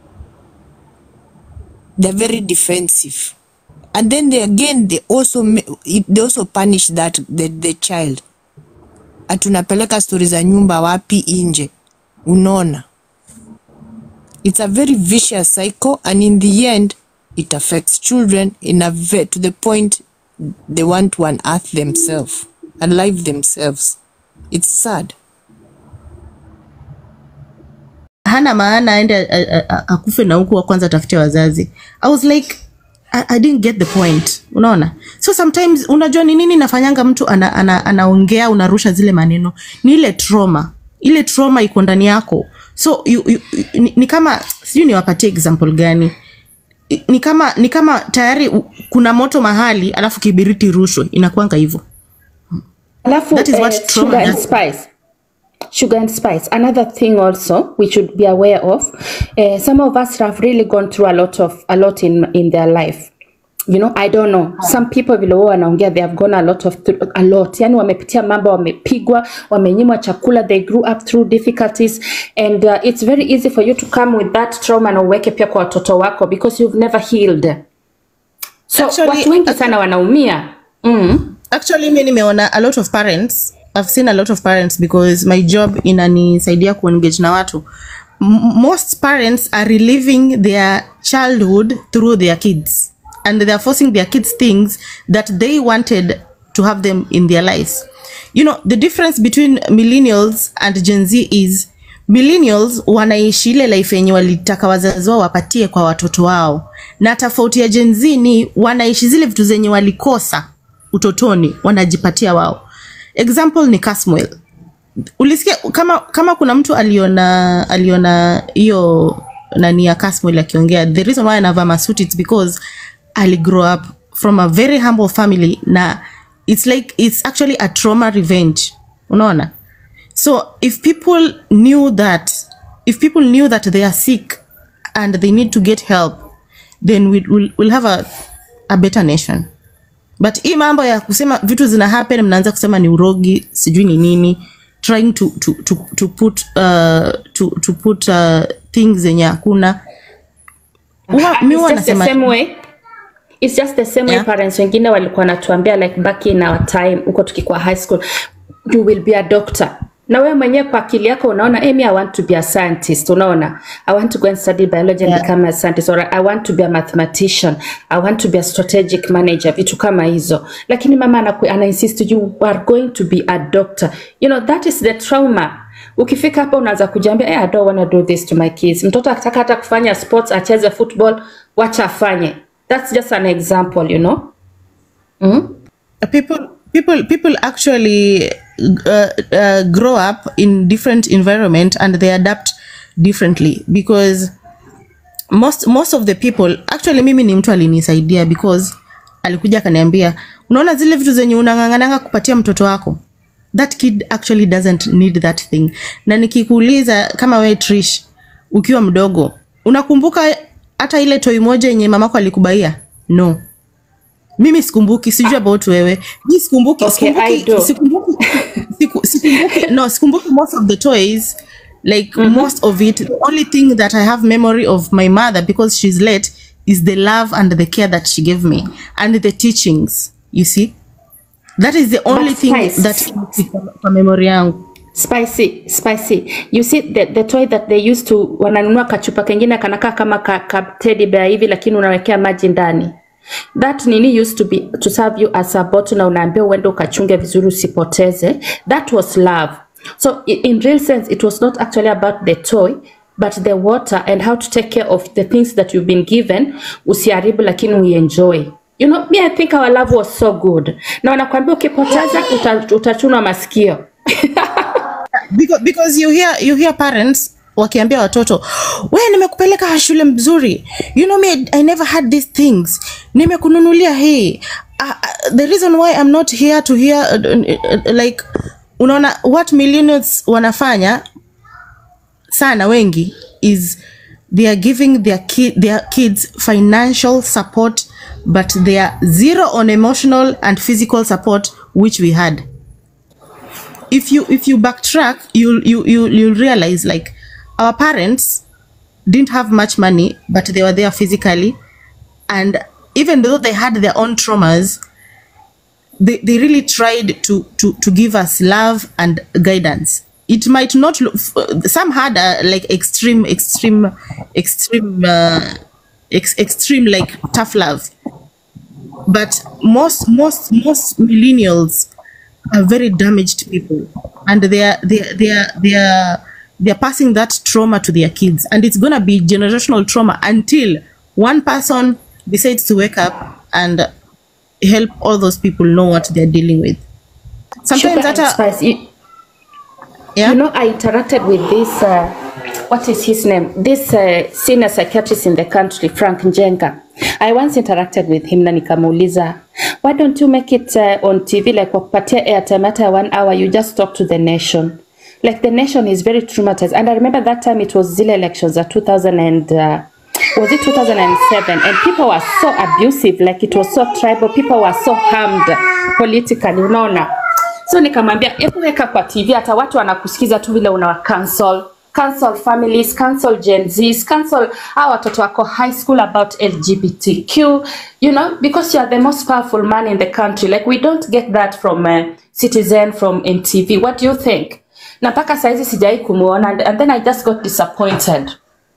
Speaker 6: they're very defensive and then they again they also ma- it- they also punish that the, the child atunapeleka stori za nyumba wapi nje unaona it's a very vicious cycle and in the end it affects children in a ve- to the point they want to unearth themselves and live themselves it's sad
Speaker 9: hana maana aende a- a- a- akufe na huku wa kwanza atafute wazazi i was like I, I didn't get the point unaona so sometimes unajua ni nini nafanyanga mtu anaongea ana, ana anaongea, unarusha zile maneno ni ile trauma ile trauma iko ndani yako so you, you, you, ni, ni kama sijui niwapatie example gani I- ni kama ni kama tayari u- kuna moto mahali alafu kibiriti rushwe inakuanga hivyo
Speaker 10: Alafu,
Speaker 9: That is what
Speaker 10: eh,
Speaker 9: trauma
Speaker 10: sugar and
Speaker 9: does.
Speaker 10: spice. Sugar and spice. Another thing also we should be aware of. Uh, some of us have really gone through a lot of a lot in in their life. you know i don't know some people vile wao wanaongea they have gone a lot of through, a lot yani wamepitia mambo wamepigwa wamenyimwa chakula they grew up through difficulties and uh, it's very easy for you to come with that trauma na uweke pia kwa watoto wako because you've never healed so
Speaker 9: Actually,
Speaker 10: watu wengi sana wanaumia mm.
Speaker 9: actually mi nimeona a lot of parents i've seen a lot of parents because my job inanisaidia kuengage na watu M most parents are reliving their childhood through their kids and they are forcing their kids things that they wanted to have them in their lives you know the difference between millennials and gen z is millennials wanaishi ile life yenye walitaka wazazi wao wapatie kwa watoto wao na tofauti ya gen z ni wanaishi zile vitu zenye walikosa utotoni wanajipatia wao example ni Casmuel ulisikia kama kama kuna mtu aliona aliona hiyo nani ya Casmuel akiongea the reason why anavaa masuti it's because ali grow up from a very humble family na it's like it's actually a trauma revenge unaona so if people knew that if people knew that they are sick and they need to get help then we'll, we'll, we'll have a, a better nation but hii mambo ya kusema vitu zina happen mnaanza kusema ni urogi sijui ni nini trying to, to, to, to put, uh, to, to put uh, things zenye hakuna Huwa- mi
Speaker 10: It's
Speaker 9: huwa
Speaker 10: just the
Speaker 9: nasema
Speaker 10: same way It's just the same way parents wengine walikuwa natuambia like back in our time huko tukikuwa high school you will be a doctor na wewe mwenyewe kwa akili yako unaona hey, me I want to be a scientist unaona I want to go and study biology and become a scientist or I want to be a mathematician I want to be a strategic manager vitu kama hizo lakini mama anaku, ana insist you are going to be a doctor you know that is the trauma ukifika hapa unaanza kujiambia hey, I don't want to do this to my kids mtoto akitaka hata kufanya sports acheze football wacha afanye that's just an example you know mm?
Speaker 9: people people people actually uh, uh, grow up in different environment and they adapt differently because most most of the people actually mimi ni mtu alinisaidia because alikuja akaniambia unaona zile vitu zenye unang'ang'ananga kupatia mtoto wako that kid actually doesn't need that thing na nikikuuliza kama we trish ukiwa mdogo unakumbuka hata ile toi moja yenye mamako alikubaia no mimi sikumbuki sijui about wewe mi sikumbuki
Speaker 10: Okay, I
Speaker 9: sikumbuki,
Speaker 10: do.
Speaker 9: sikumbuki, siku, sikumbuki no sikumbuki most of the toys like most of it the only thing that i have memory of my mother because she's late is the love and the care that she gave me and the teachings you see that is the only
Speaker 10: But
Speaker 9: thing
Speaker 10: Spice-
Speaker 9: that kwa memory yangu
Speaker 10: spicy spicy you see the, the toy that they used to wananunua kachupa kengine kanakaa kama ka, ka teddy bear hivi lakini unawekea maji ndani that nini used to be to serve you as a bottle na unaambia uende ukachunge vizuri usipoteze that was love so i- in real sense it was not actually about the toy but the water and how to take care of the things that you've been given usiharibu lakini uienjoy you know me i think our love was so good na wanakwambia ukipoteza uta, utachunwa masikio
Speaker 9: because, because you hear you hear parents wakiambia watoto we nimekupeleka shule mzuri you know me I, I never had these things nimekununulia hii uh, uh, the reason why I'm not here to hear uh, uh, uh, like unaona what millionaires wanafanya sana wengi is they are giving their, ki their kids financial support but they are zero on emotional and physical support which we had if you if you backtrack you you you you'll realize like our parents didn't have much money but they were there physically and even though they had their own traumas they, they really tried to, to to give us love and guidance it might not look some had uh, like extreme extreme extreme uh, ex, extreme like tough love but most most most millennials are very damaged people and they are they are they are they are they are passing that trauma to their kids and it's gonna be generational trauma until one person decides to wake up and help all those people know what they're dealing with sometimes
Speaker 10: Sugar
Speaker 9: that
Speaker 10: and spice. You,
Speaker 9: yeah?
Speaker 10: you know, I interacted with this, uh, what is his name? This uh, senior psychiatrist in the country, Frank Njenga. I once interacted with him na nikamuuliza, why don't you make it uh, on TV like wakupatia airtime hata one hour, you just talk to the nation. Like the nation is very traumatized. And I remember that time it was zile elections za 2000 and, uh, was it 2007 and people were so abusive like it was so tribal people were so harmed politically unaona so nikamwambia hebu weka kwa tv hata watu wanakusikiza tu vile unawa cancel cancel families cancel gen zs cancel hawa watoto wako high school about lgbtq you know because you are the most powerful man in the country like we don't get that from uh, citizen from ntv what do you think na mpaka saizi sijai kumuona and, and then i just got disappointed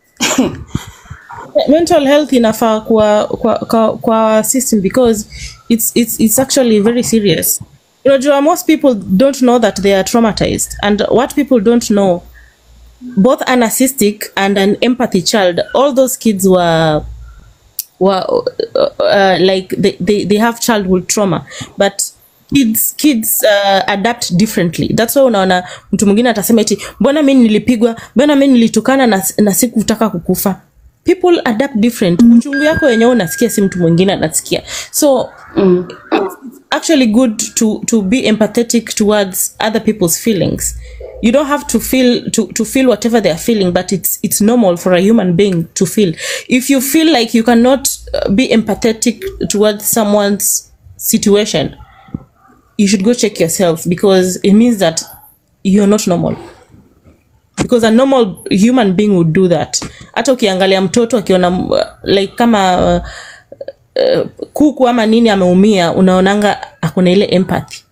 Speaker 9: mental health inafaa kwa, kwa, kwa, kwa system because it's, it's, it's actually very serious unajua most people don't know that they are traumatized and what people don't know both an narcissistic and an empathy child all those kids were were uh, uh, like they, they, they have childhood trauma but kids kids uh, adapt differently that's why unaona mtu mwingine atasema eti mbona mi nilipigwa mbona mi nilitukana na, na sikutaka kukufa people adapt different uchungu yako wenyewe unasikia si mtu mwingine anasikia so mm. it's actually good to, to be empathetic towards other people's feelings you don't have to feel to, to feel whatever they are feeling but it's it's normal for a human being to feel if you feel like you cannot uh, be empathetic towards someone's situation you should go check yourself because it means that you're not normal because a normal human being would do that hata ukiangalia mtoto akiona uh, like kama uh, uh, kuku ama nini ameumia unaonanga akuna ile empathy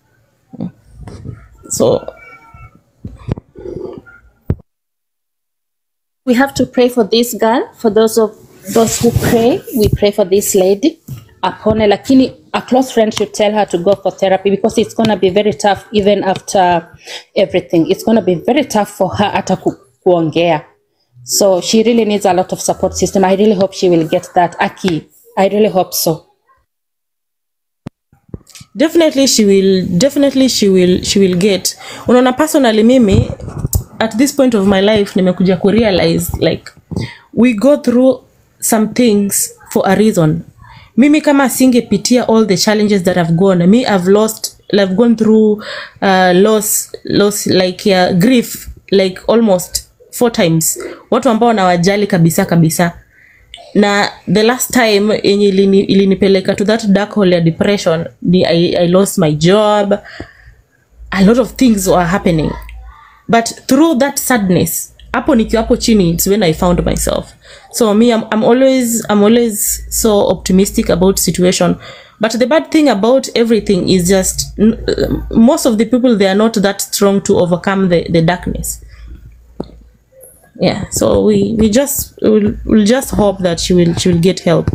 Speaker 9: so
Speaker 10: we have to pray for this girl for those of those who pray we pray for this lady apone lakini a close friend should tell her to go for therapy because it's going to be very tough even after everything it's going to be very tough for her hata ku, kuongea so she really needs a lot of support system i really hope she will get that aki i really hope so
Speaker 9: definitely she will definitely she will she will get unaona personally mimi at this point of my life nimekuja kurealize like we go through some things for a reason mimi kama singepitia all the challenges that i've gone me i've lost i've gone through uh, loss loss like uh, grief like almost four times watu ambao nawajali kabisa kabisa na the last time yenye ilini- ilinipeleka to that dark hole ya depression ni I, i lost my job a lot of things were happening but through that sadness hapo nikiwa hapo chini it's when i found myself so me I'm, I'm always i'm always so optimistic about situation but the bad thing about everything is just n- uh, most of the people they are not that strong to overcome the, the darkness yeah so we we just we'll, we'll just hope that she will she will get help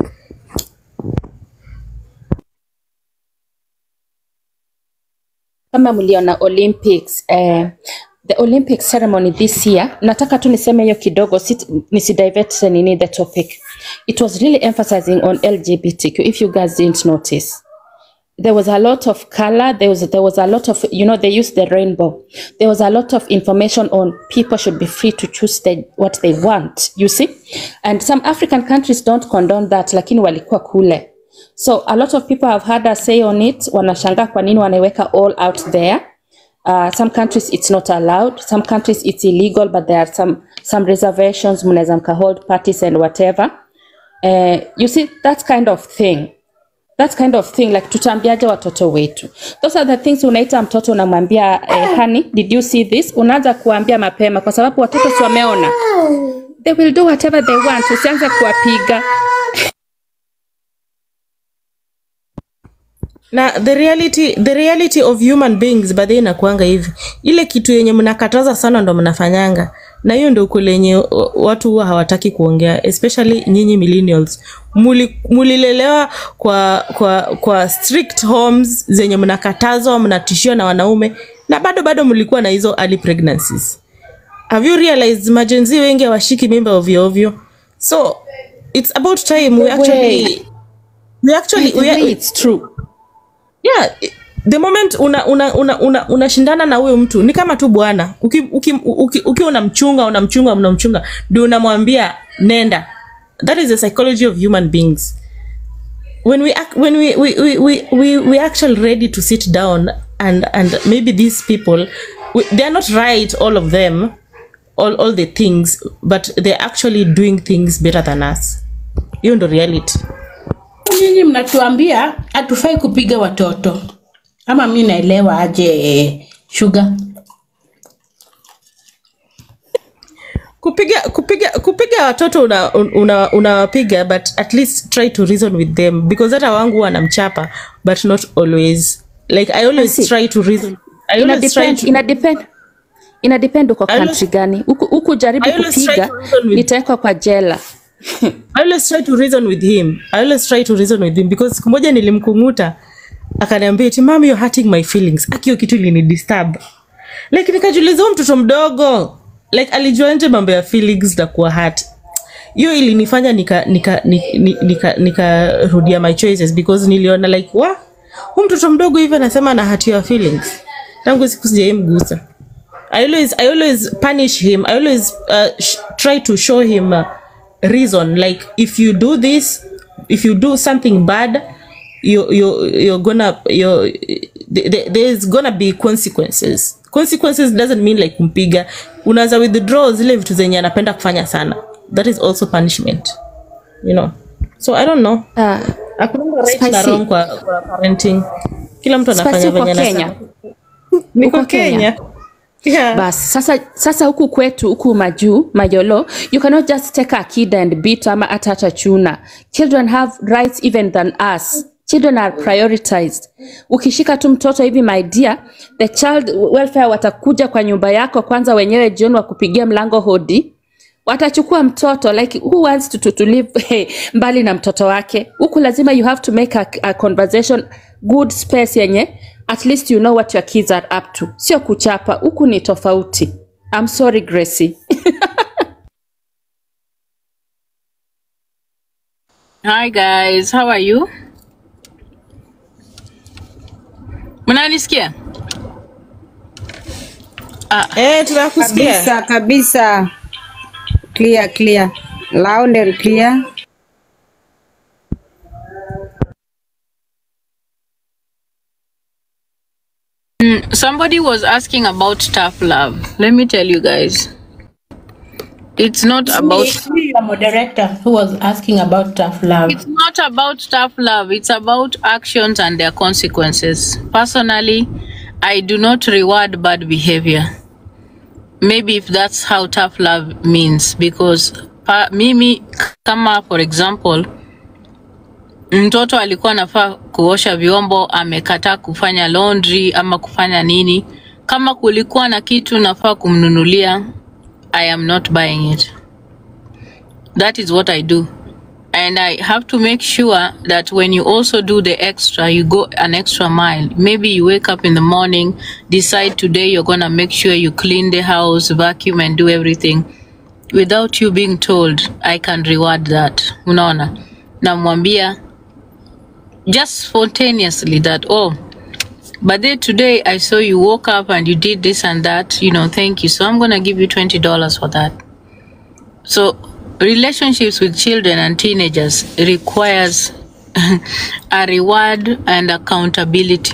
Speaker 10: kama mliona olympics eh, the olympic ceremony this year nataka tu niseme hiyo kidogo sit- nisidivert nini the topic it was really emphasizing on lgbtq if you guys didn't notice there was a lot of color there was there was a lot of you know they used the rainbow there was a lot of information on people should be free to choose the, what they want you see and some african countries don't condone that lakini walikuwa kule so a lot of people have had a say on it wanashangaa kwa nini wanaiweka all out there uh, some countries it's not allowed some countries it's illegal but there are some some reservations mnaweza mka hold parties and whatever uh, you see that kind of thing that kind of thing like tutaambiaje watoto wetu those are the things unaita mtoto unamwambia eh, honey did you see this unaanza kuambia mapema kwa sababu watoto si wameona they will do whatever they want usianze kuwapiga
Speaker 9: na the reality the reality of human beings badhi inakuanga hivi ile kitu yenye mnakataza sana ndo mnafanyanga na hiyo ndo ukweli yenye uh, watu huwa hawataki kuongea especially nyinyi millennials Muli- mulilelewa kwa kwa kwa strict homes zenye mnakatazwa mnatishiwa na wanaume na bado bado mlikuwa na hizo early pregnancies have you realized majenzi wengi hawashiki mimba ovyo ovyo so it's about time we actually we actually we,
Speaker 10: it's true
Speaker 9: yeah i- the moment una una una una unashindana na huyo mtu ni kama tu bwana uki uki, uki, uki unamchunga unamchunga unamchunga ndio unamwambia nenda that is the psychology of human beings when we act, when we we, we, we, we we actually ready to sit down and and maybe these people we, they are not right all of them all, all the things but they're actually doing things better than us hiyo ndo reality
Speaker 11: nyinyi mnatuambia hatufai kupiga watoto ama mi naelewa aje shuga
Speaker 9: kupiga kupiga kupiga watoto unawapiga una, unawapiga but at least try to reason with them because hata wangu wanamchapa but not always like i always
Speaker 10: Basi,
Speaker 9: try to reason i
Speaker 10: ina
Speaker 9: always try
Speaker 10: depend,
Speaker 9: to
Speaker 10: ina depend ina depend uko
Speaker 9: I always-
Speaker 10: country gani huku huku jaribu
Speaker 9: I always try
Speaker 10: kupiga
Speaker 9: to reason with-
Speaker 10: nitawekwa kwa jela
Speaker 9: I always try to reason with him. I always try to reason with him because siku moja nilimkunguta akaniambia eti mami you're hurting my feelings. Akio kitu ilini disturb. Like nikajiuliza huyu mtoto mdogo like alijua nje mambo ya feelings na kuwa hurt. Hiyo ilinifanya nika nika nika, nika, nika rudia my choices because niliona like wa huyu mtoto mdogo hivi anasema ana hurt your feelings. Tangu siku sijaimgusa. I always I always punish him. I always uh, sh- try to show him uh, reason like if you do this if you do something bad you you you're gonna you there, there's gonna be consequences consequences doesn't mean like kumpiga unaweza withdraw zile vitu zenye anapenda kufanya sana that is also punishment you know so i don't know
Speaker 10: uh,
Speaker 9: hakuna right na
Speaker 10: Spicy.
Speaker 9: wrong kwa, kwa parenting kila mtu
Speaker 10: Spicy
Speaker 9: anafanya
Speaker 10: uko
Speaker 9: venye
Speaker 10: Kenya?
Speaker 9: anataka niko
Speaker 10: Uko Kenya?
Speaker 9: Kenya yeah.
Speaker 10: basi sasa sasa huku kwetu huku majuu mayolo you cannot just take a kid and beat ama hata hata chuna children have rights even than us children are prioritized ukishika tu mtoto hivi my dear the child welfare watakuja kwa nyumba yako kwanza wenyewe jioni wakupigia mlango hodi watachukua mtoto like who wants to, to, to live hey, mbali na mtoto wake huku lazima you have to make a, a conversation good space yenye at least you know what your kids are up to sio kuchapa huku ni tofauti I'm sorry Gracie
Speaker 12: Hi guys, how are you? Mnanisikia?
Speaker 9: Eh, tunakusikia.
Speaker 13: kabisa kabisa clear clear loud and clear
Speaker 12: Mm, somebody was asking about tough love. Let me tell you guys. It's not about
Speaker 11: It's me, your moderator who was asking about tough love.
Speaker 12: it's not about tough love. It's about actions and their consequences. Personally, I do not reward bad behavior. Maybe if that's how tough love means because pa, mimi kama for example mtoto alikuwa anafaa kuosha vyombo amekataa kufanya laundry ama kufanya nini kama kulikuwa na kitu nafaa kumnunulia i am not buying it that is what i do and i have to make sure that when you also do the extra you go an extra mile maybe you wake up in the morning decide today you're gonna make sure you clean the house vacuum and do everything without you being told i can reward that unaona namwambia just spontaneously that oh but then today i saw you woke up and you did this and that you know thank you so i'm gonna give you $20 for that so relationships with children and teenagers requires a reward and accountability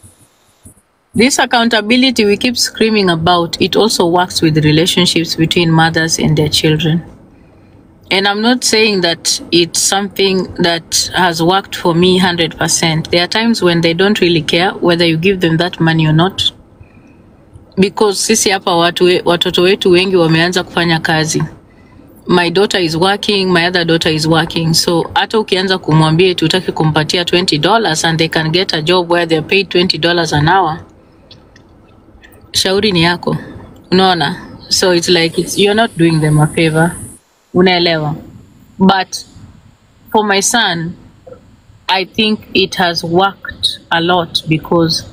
Speaker 12: this accountability we keep screaming about it also works with relationships between mothers and their children and I'm not saying that it's something that has worked for me 100%. There are times when they don't really care whether you give them that money or not. Because sisi hapa watu, we- watoto wetu wengi wameanza kufanya kazi. My daughter is working, my other daughter is working. So hata ukianza kumwambia eti utaki kumpatia $20 and they can get a job where they're paid $20 an hour, shauri ni yako. Unaona? So it's like it's, you're not doing them a favor. Unaelewa? But for my son, I think it has worked a lot because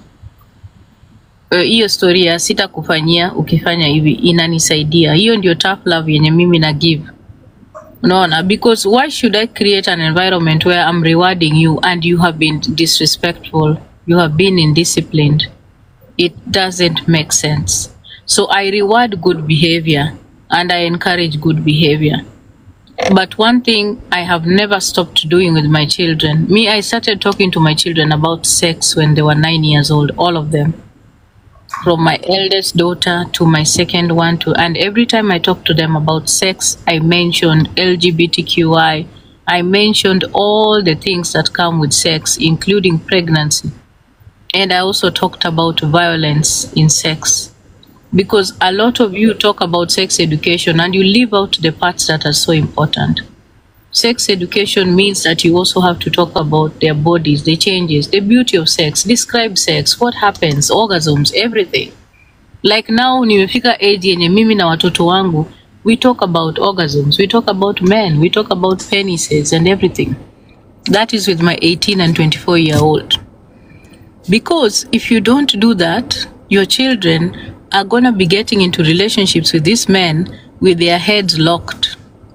Speaker 12: uh, hiyo story ya sitakufanyia ukifanya hivi inanisaidia. Hiyo ndio tough love yenye mimi na give. Unaona? Because why should I create an environment where I'm rewarding you and you have been disrespectful, you have been indisciplined? It doesn't make sense. So I reward good behavior and I encourage good behavior. But one thing I have never stopped doing with my children, me, I started talking to my children about sex when they were nine years old, all of them. from my eldest daughter to my second one to and every time I talk to them about sex, I mentioned LGBTQI. I mentioned all the things that come with sex, including pregnancy. And I also talked about violence in sex. Because a lot of you talk about sex education and you leave out the parts that are so important. Sex education means that you also have to talk about their bodies, the changes, the beauty of sex, describe sex, what happens, orgasms, everything. Like now nimefika age yenye mimi na watoto wangu, we talk about orgasms, we talk about men, we talk about penises and everything. That is with my 18 and 24 year old. Because if you don't do that, your children are gonna be getting into relationships with these men with their heads locked.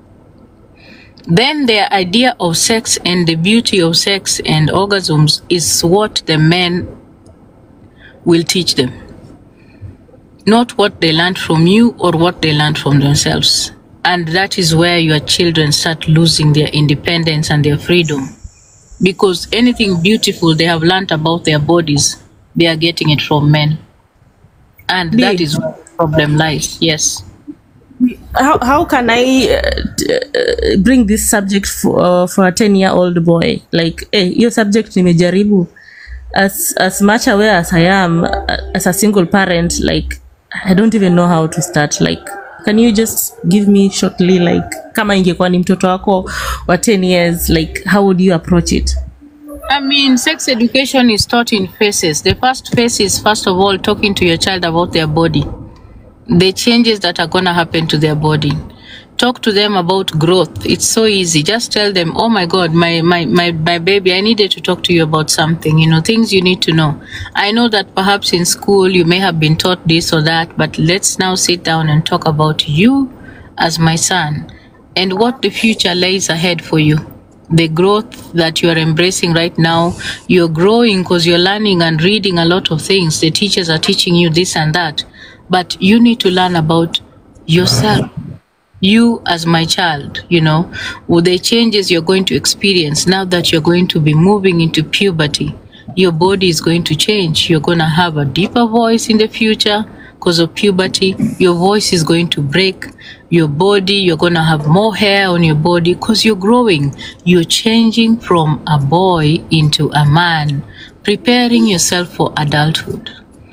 Speaker 12: Then their idea of sex and the beauty of sex and orgasms is what the men will teach them, not what they learned from you or what they learned from themselves. And that is where your children start losing their independence and their freedom. Because anything beautiful they have learned about their bodies, they are getting it from men. And that is where the problem lies. Yes.
Speaker 9: how, how can I uh, t- uh, bring this subject for, uh, for a 10 year old boy like eh, hiyo subject nimejaribu as, as much aware as I am uh, as a single parent like I don't even know how to start like can you just give me shortly like kama ingekuwa ni mtoto wako wa 10 years like how would you approach it
Speaker 12: I mean, sex education is taught in phases. The first phase is, first of all, talking to your child about their body, the changes that are going to happen to their body. Talk to them about growth. It's so easy. Just tell them, oh my God, my, my, my, my baby, I needed to talk to you about something, you know, things you need to know. I know that perhaps in school you may have been taught this or that, but let's now sit down and talk about you as my son and what the future lays ahead for you the growth that you are embracing right now you're growing because you're learning and reading a lot of things the teachers are teaching you this and that but you need to learn about yourself you as my child you know with the changes you're going to experience now that you're going to be moving into puberty your body is going to change you're going to have a deeper voice in the future because of puberty your voice is going to break your body you're going to have more hair on your body because you're growing you're changing from a boy into a man preparing yourself for adulthood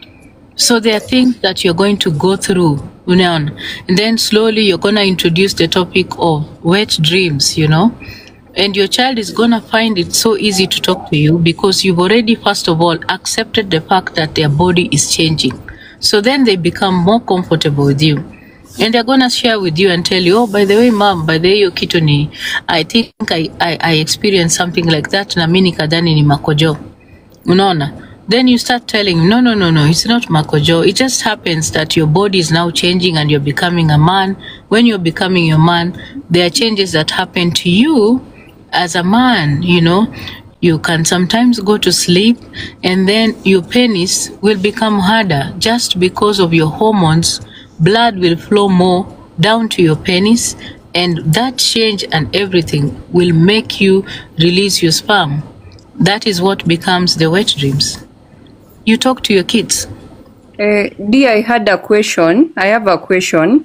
Speaker 12: so there are things that you're going to go through, unaona. And then slowly you're gonna introduce the topic of wet dreams, you know. And your child is gonna find it so easy to talk to you because you've already first of all accepted the fact that their body is changing. So then they become more comfortable with you. And they're gonna share with you and tell you, oh, by the way, mom, by the way, hiyo kitu ni, I think I, I, I experienced something like that na mimi nikadhani ni makojo. Unaona? Then you start telling him, no, no, no, no, it's not makojo. It just happens that your body is now changing and you're becoming a man. When you're becoming a man, there are changes that happen to you as a man, you know. You can sometimes go to sleep and then your penis will become harder just because of your hormones. Blood will flow more down to your penis and that change and everything will make you release your sperm. That is what becomes the wet dreams. You talk to your kids.
Speaker 13: Uh, D, I had a question. I have a question.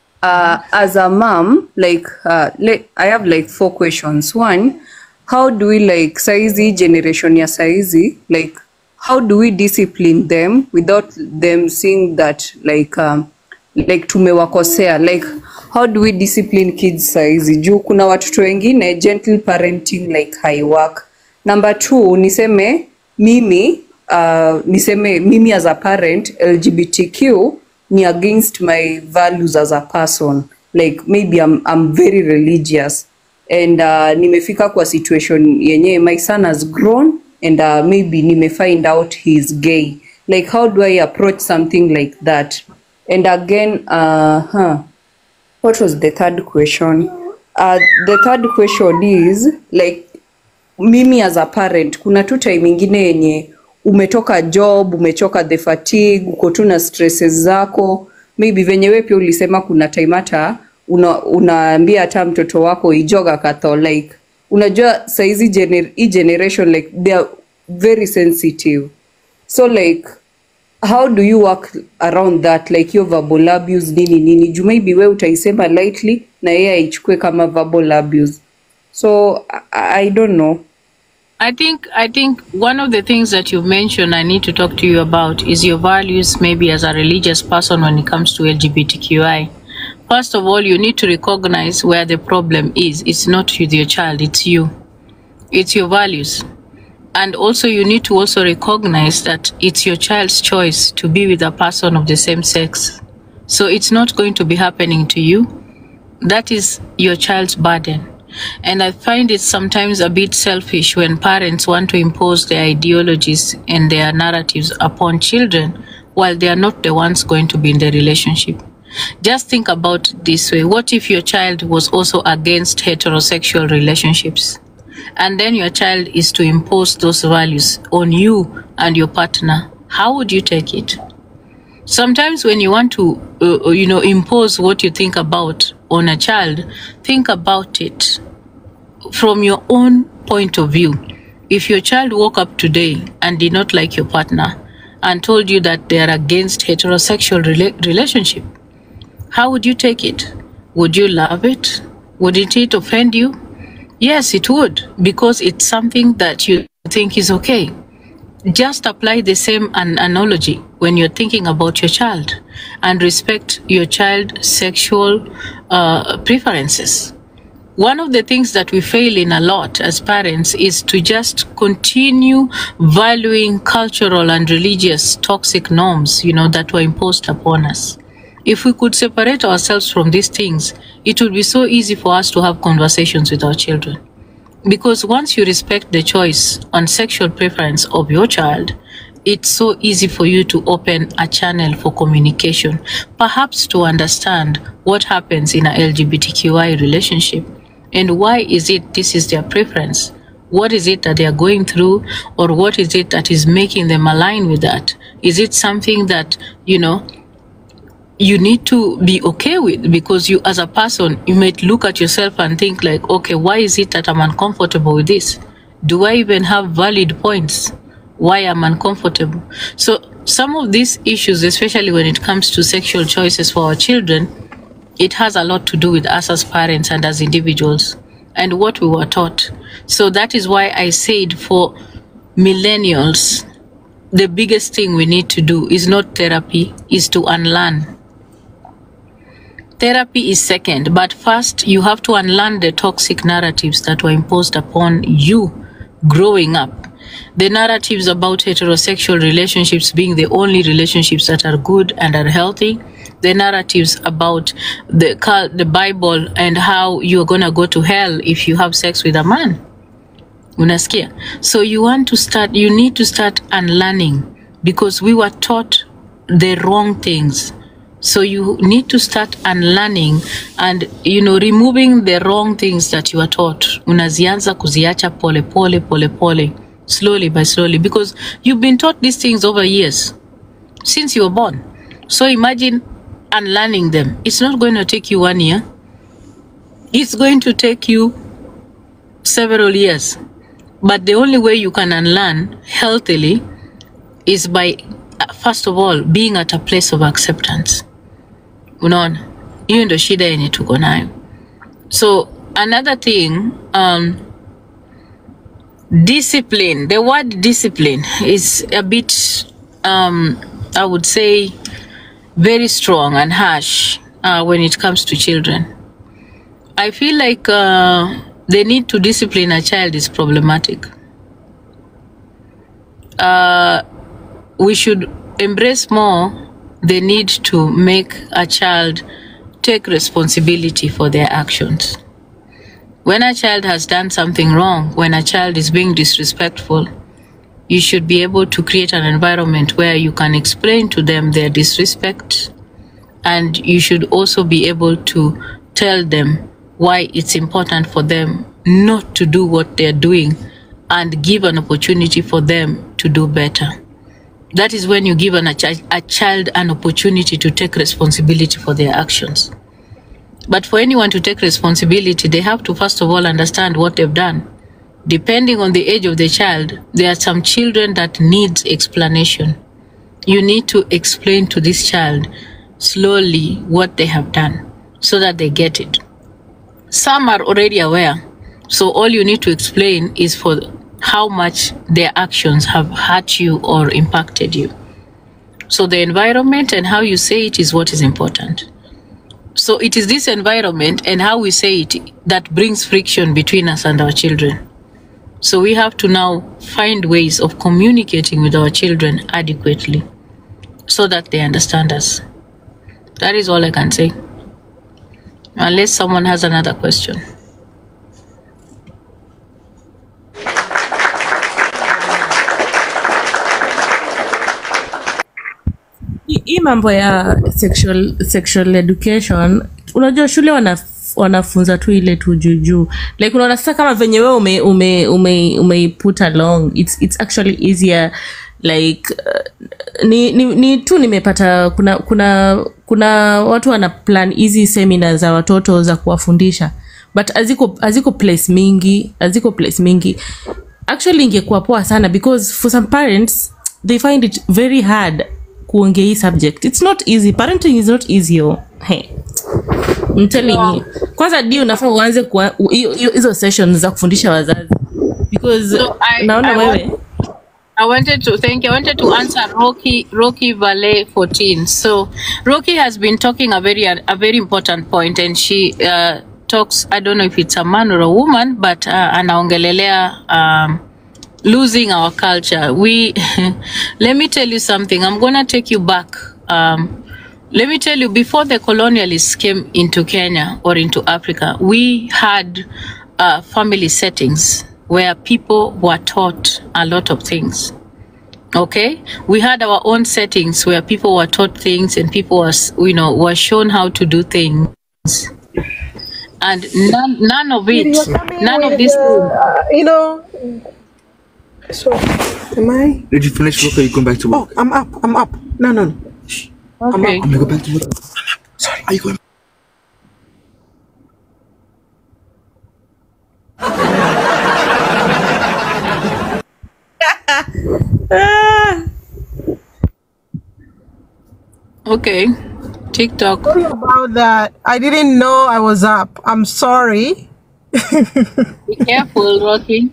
Speaker 13: Uh, as a mom, like, uh, le- I have like four questions. One, how do we like saizi generation ya saizi, like, how do we discipline them without them seeing that like, um, like tumewakosea like how do we discipline kids saizi juu kuna watoto wengine gentle parenting like haiwork number two niseme mimi uh, niseme mimi as a parent lgbtq ni against my values as a person like maybe i'm, I'm very religious and uh, nimefika kwa situation yenye my son has grown and uh, maybe nimefind out he's gay like how do i approach something like that and again uh, huh, what was the third question uh, the third question is like mimi as a parent kuna tu time ingine yenye umetoka job umechoka the fatigue uko tu na stresses zako maybe venye we pia ulisema kuna time hata una, unaambia hata mtoto wako ijoga katho like unajua saizi gener, hii generation like they are very sensitive so like how do you work around that like hiyo verbal abuse nini nini juu maybe we utaisema lightly na yeye aichukue kama verbal abuse so I, I don't know
Speaker 12: I think I think one of the things that you mentioned I need to talk to you about is your values maybe as a religious person when it comes to LGBTQI. First of all, you need to recognize where the problem is. It's not with your child, it's you. It's your values. And also you need to also recognize that it's your child's choice to be with a person of the same sex. So it's not going to be happening to you. That is your child's burden. And I find it sometimes a bit selfish when parents want to impose their ideologies and their narratives upon children while they are not the ones going to be in the relationship. Just think about it this way. What if your child was also against heterosexual relationships? And then your child is to impose those values on you and your partner. How would you take it? Sometimes when you want to, uh, uh, you know, impose what you think about on a child, think about it from your own point of view. If your child woke up today and did not like your partner and told you that they are against heterosexual rela- relationship, how would you take it? Would you love it? Would it offend you? Yes, it would, because it's something that you think is okay. Just apply the same an- analogy when you're thinking about your child and respect your child's sexual uh, preferences. One of the things that we fail in a lot as parents is to just continue valuing cultural and religious toxic norms, you know, that were imposed upon us. If we could separate ourselves from these things, it would be so easy for us to have conversations with our children. Because once you respect the choice on sexual preference of your child, it's so easy for you to open a channel for communication, perhaps to understand what happens in a LGBTQI relationship and why is it this is their preference. What is it that they are going through, or what is it that is making them align with that? Is it something that, you know, you need to be okay with because you as a person you might look at yourself and think like okay why is it that i'm uncomfortable with this do i even have valid points why i'm uncomfortable so some of these issues especially when it comes to sexual choices for our children it has a lot to do with us as parents and as individuals and what we were taught so that is why i said for millennials the biggest thing we need to do is not therapy is to unlearn Therapy is second, but first you have to unlearn the toxic narratives that were imposed upon you growing up. The narratives about heterosexual relationships being the only relationships that are good and are healthy. The narratives about the cul- the Bible and how you're gonna go to hell if you have sex with a man. Unasikia? So you want to start, you need to start unlearning because we were taught the wrong things. So you need to start unlearning and you know removing the wrong things that you are taught. Unazianza kuziacha pole pole pole pole, slowly by slowly because you've been taught these things over years since you were born. So imagine unlearning them. It's not going to take you one year. It's going to take you several years. But the only way you can unlearn healthily is by uh, first of all being at a place of acceptance unaona hiyo ndo shida yenye tuko nayo so another thing um, discipline the word discipline is a bit um, i would say very strong and harsh uh, when it comes to children i feel like uh, the need to discipline a child is problematic uh, we should embrace more the need to make a child take responsibility for their actions. When a child has done something wrong, when a child is being disrespectful, you should be able to create an environment where you can explain to them their disrespect and you should also be able to tell them why it's important for them not to do what they're doing and give an opportunity for them to do better. That is when you give an, a, chi- a child an opportunity to take responsibility for their actions. But for anyone to take responsibility, they have to first of all understand what they've done. Depending on the age of the child, there are some children that needs explanation. you need to explain to this child slowly what they have done so that they get it. Some are already aware, so all you need to explain is for how much their actions have hurt you or impacted you. So the environment and how you say it is what is important. So it is this environment and how we say it that brings friction between us and our children. So we have to now find ways of communicating with our children adequately so that they understand us. That is all I can say. Unless someone has another question.
Speaker 4: Hii- hii mambo ya sexual, sexual education unajua shule wanaf, wanafunza tu ile tu juujuu like unaona sasa kama venye wewe ume, ume, ume, umeiput along it's, it's actually easier like uh, ni, ni, ni tu nimepata kuna kuna kuna watu wana plan hizi semina za watoto za kuwafundisha but haziko haziko place mingi haziko place mingi actually ingekuwa poa sana because for some parents they find it very hard kuongea hii subject it's not easy parenting is not easy oh. hey. I'm telling you kwanza di unafaa uanze kuwa- u- hiyo- hiyo- hizo sessions za kufundisha wazazi because
Speaker 12: So I,
Speaker 4: naona
Speaker 12: I,
Speaker 4: wewe
Speaker 12: want, I wanted to thank you. I wanted to answer Rocky Rocky Valet 14. So Rocky has been talking a very a very important point, and she uh, talks. I don't know if it's a man or a woman, but uh, anaongelelea um, losing our culture. We let me tell you something. I'm gonna take you back. Um, let me tell you, before the colonialists came into Kenya or into Africa, we had uh, family settings where people were taught a lot of things. Okay, we had our own settings where people were taught things and people was, you know, were shown how to do things, and none, none of it, none of this.
Speaker 14: you know. So, am I?
Speaker 15: Did you finish work or you going back to work?
Speaker 14: Oh, I'm up. I'm up. No, no, no. Shh. I'm
Speaker 12: Okay.
Speaker 14: up.
Speaker 15: I'm gonna go back to work. Sorry. Are you going?
Speaker 12: Okay, TikTok.
Speaker 14: Sorry about that. I didn't know I was up. I'm sorry.
Speaker 12: Be careful, Rocky.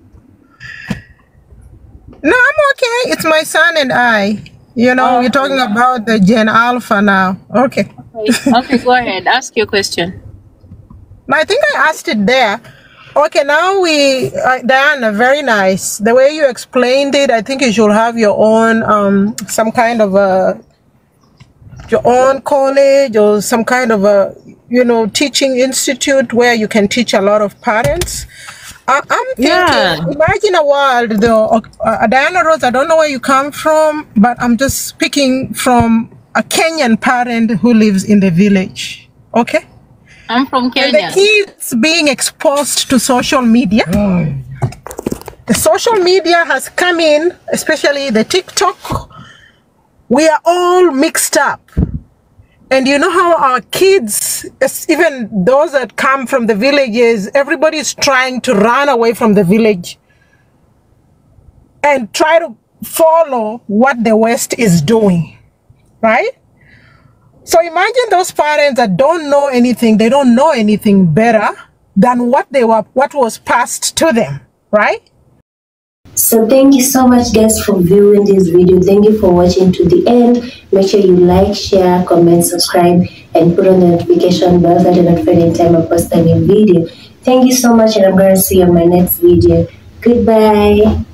Speaker 14: No, I'm okay. It's my son and I. You know, we're talking about the Gen Alpha now. Okay.
Speaker 12: Okay, okay, go ahead. Ask your question.
Speaker 14: No, I think I asked it there. Okay, now we, uh, Diana, very nice. The way you explained it, I think you should have your own, um, some kind of a, your own college or some kind of a, you know, teaching institute where you can teach a lot of parents. I, I'm thinking,
Speaker 4: Yeah.
Speaker 14: imagine a world though, uh, Diana Rose, I don't know where you come from, but I'm just speaking from a Kenyan parent who lives in the village. Okay?
Speaker 12: I'm from
Speaker 14: And
Speaker 12: Kenya.
Speaker 14: the kids being exposed to social media. The social media has come in, especially the TikTok. We are all mixed up. And you know how our kids, es- even those that come from the villages, everybody is trying to run away from the village and try to follow what the West is doing, right? So imagine those parents that don't know anything, they don't know anything better than what they were what was passed to them, right?
Speaker 2: So thank you so much guys for viewing this video. Thank you for watching to the end. Make sure you like, share, comment, subscribe, and put on the notification bell so that you're notified anytime I post a new video. Thank you so much and I'm gonna see you on my next video. Goodbye.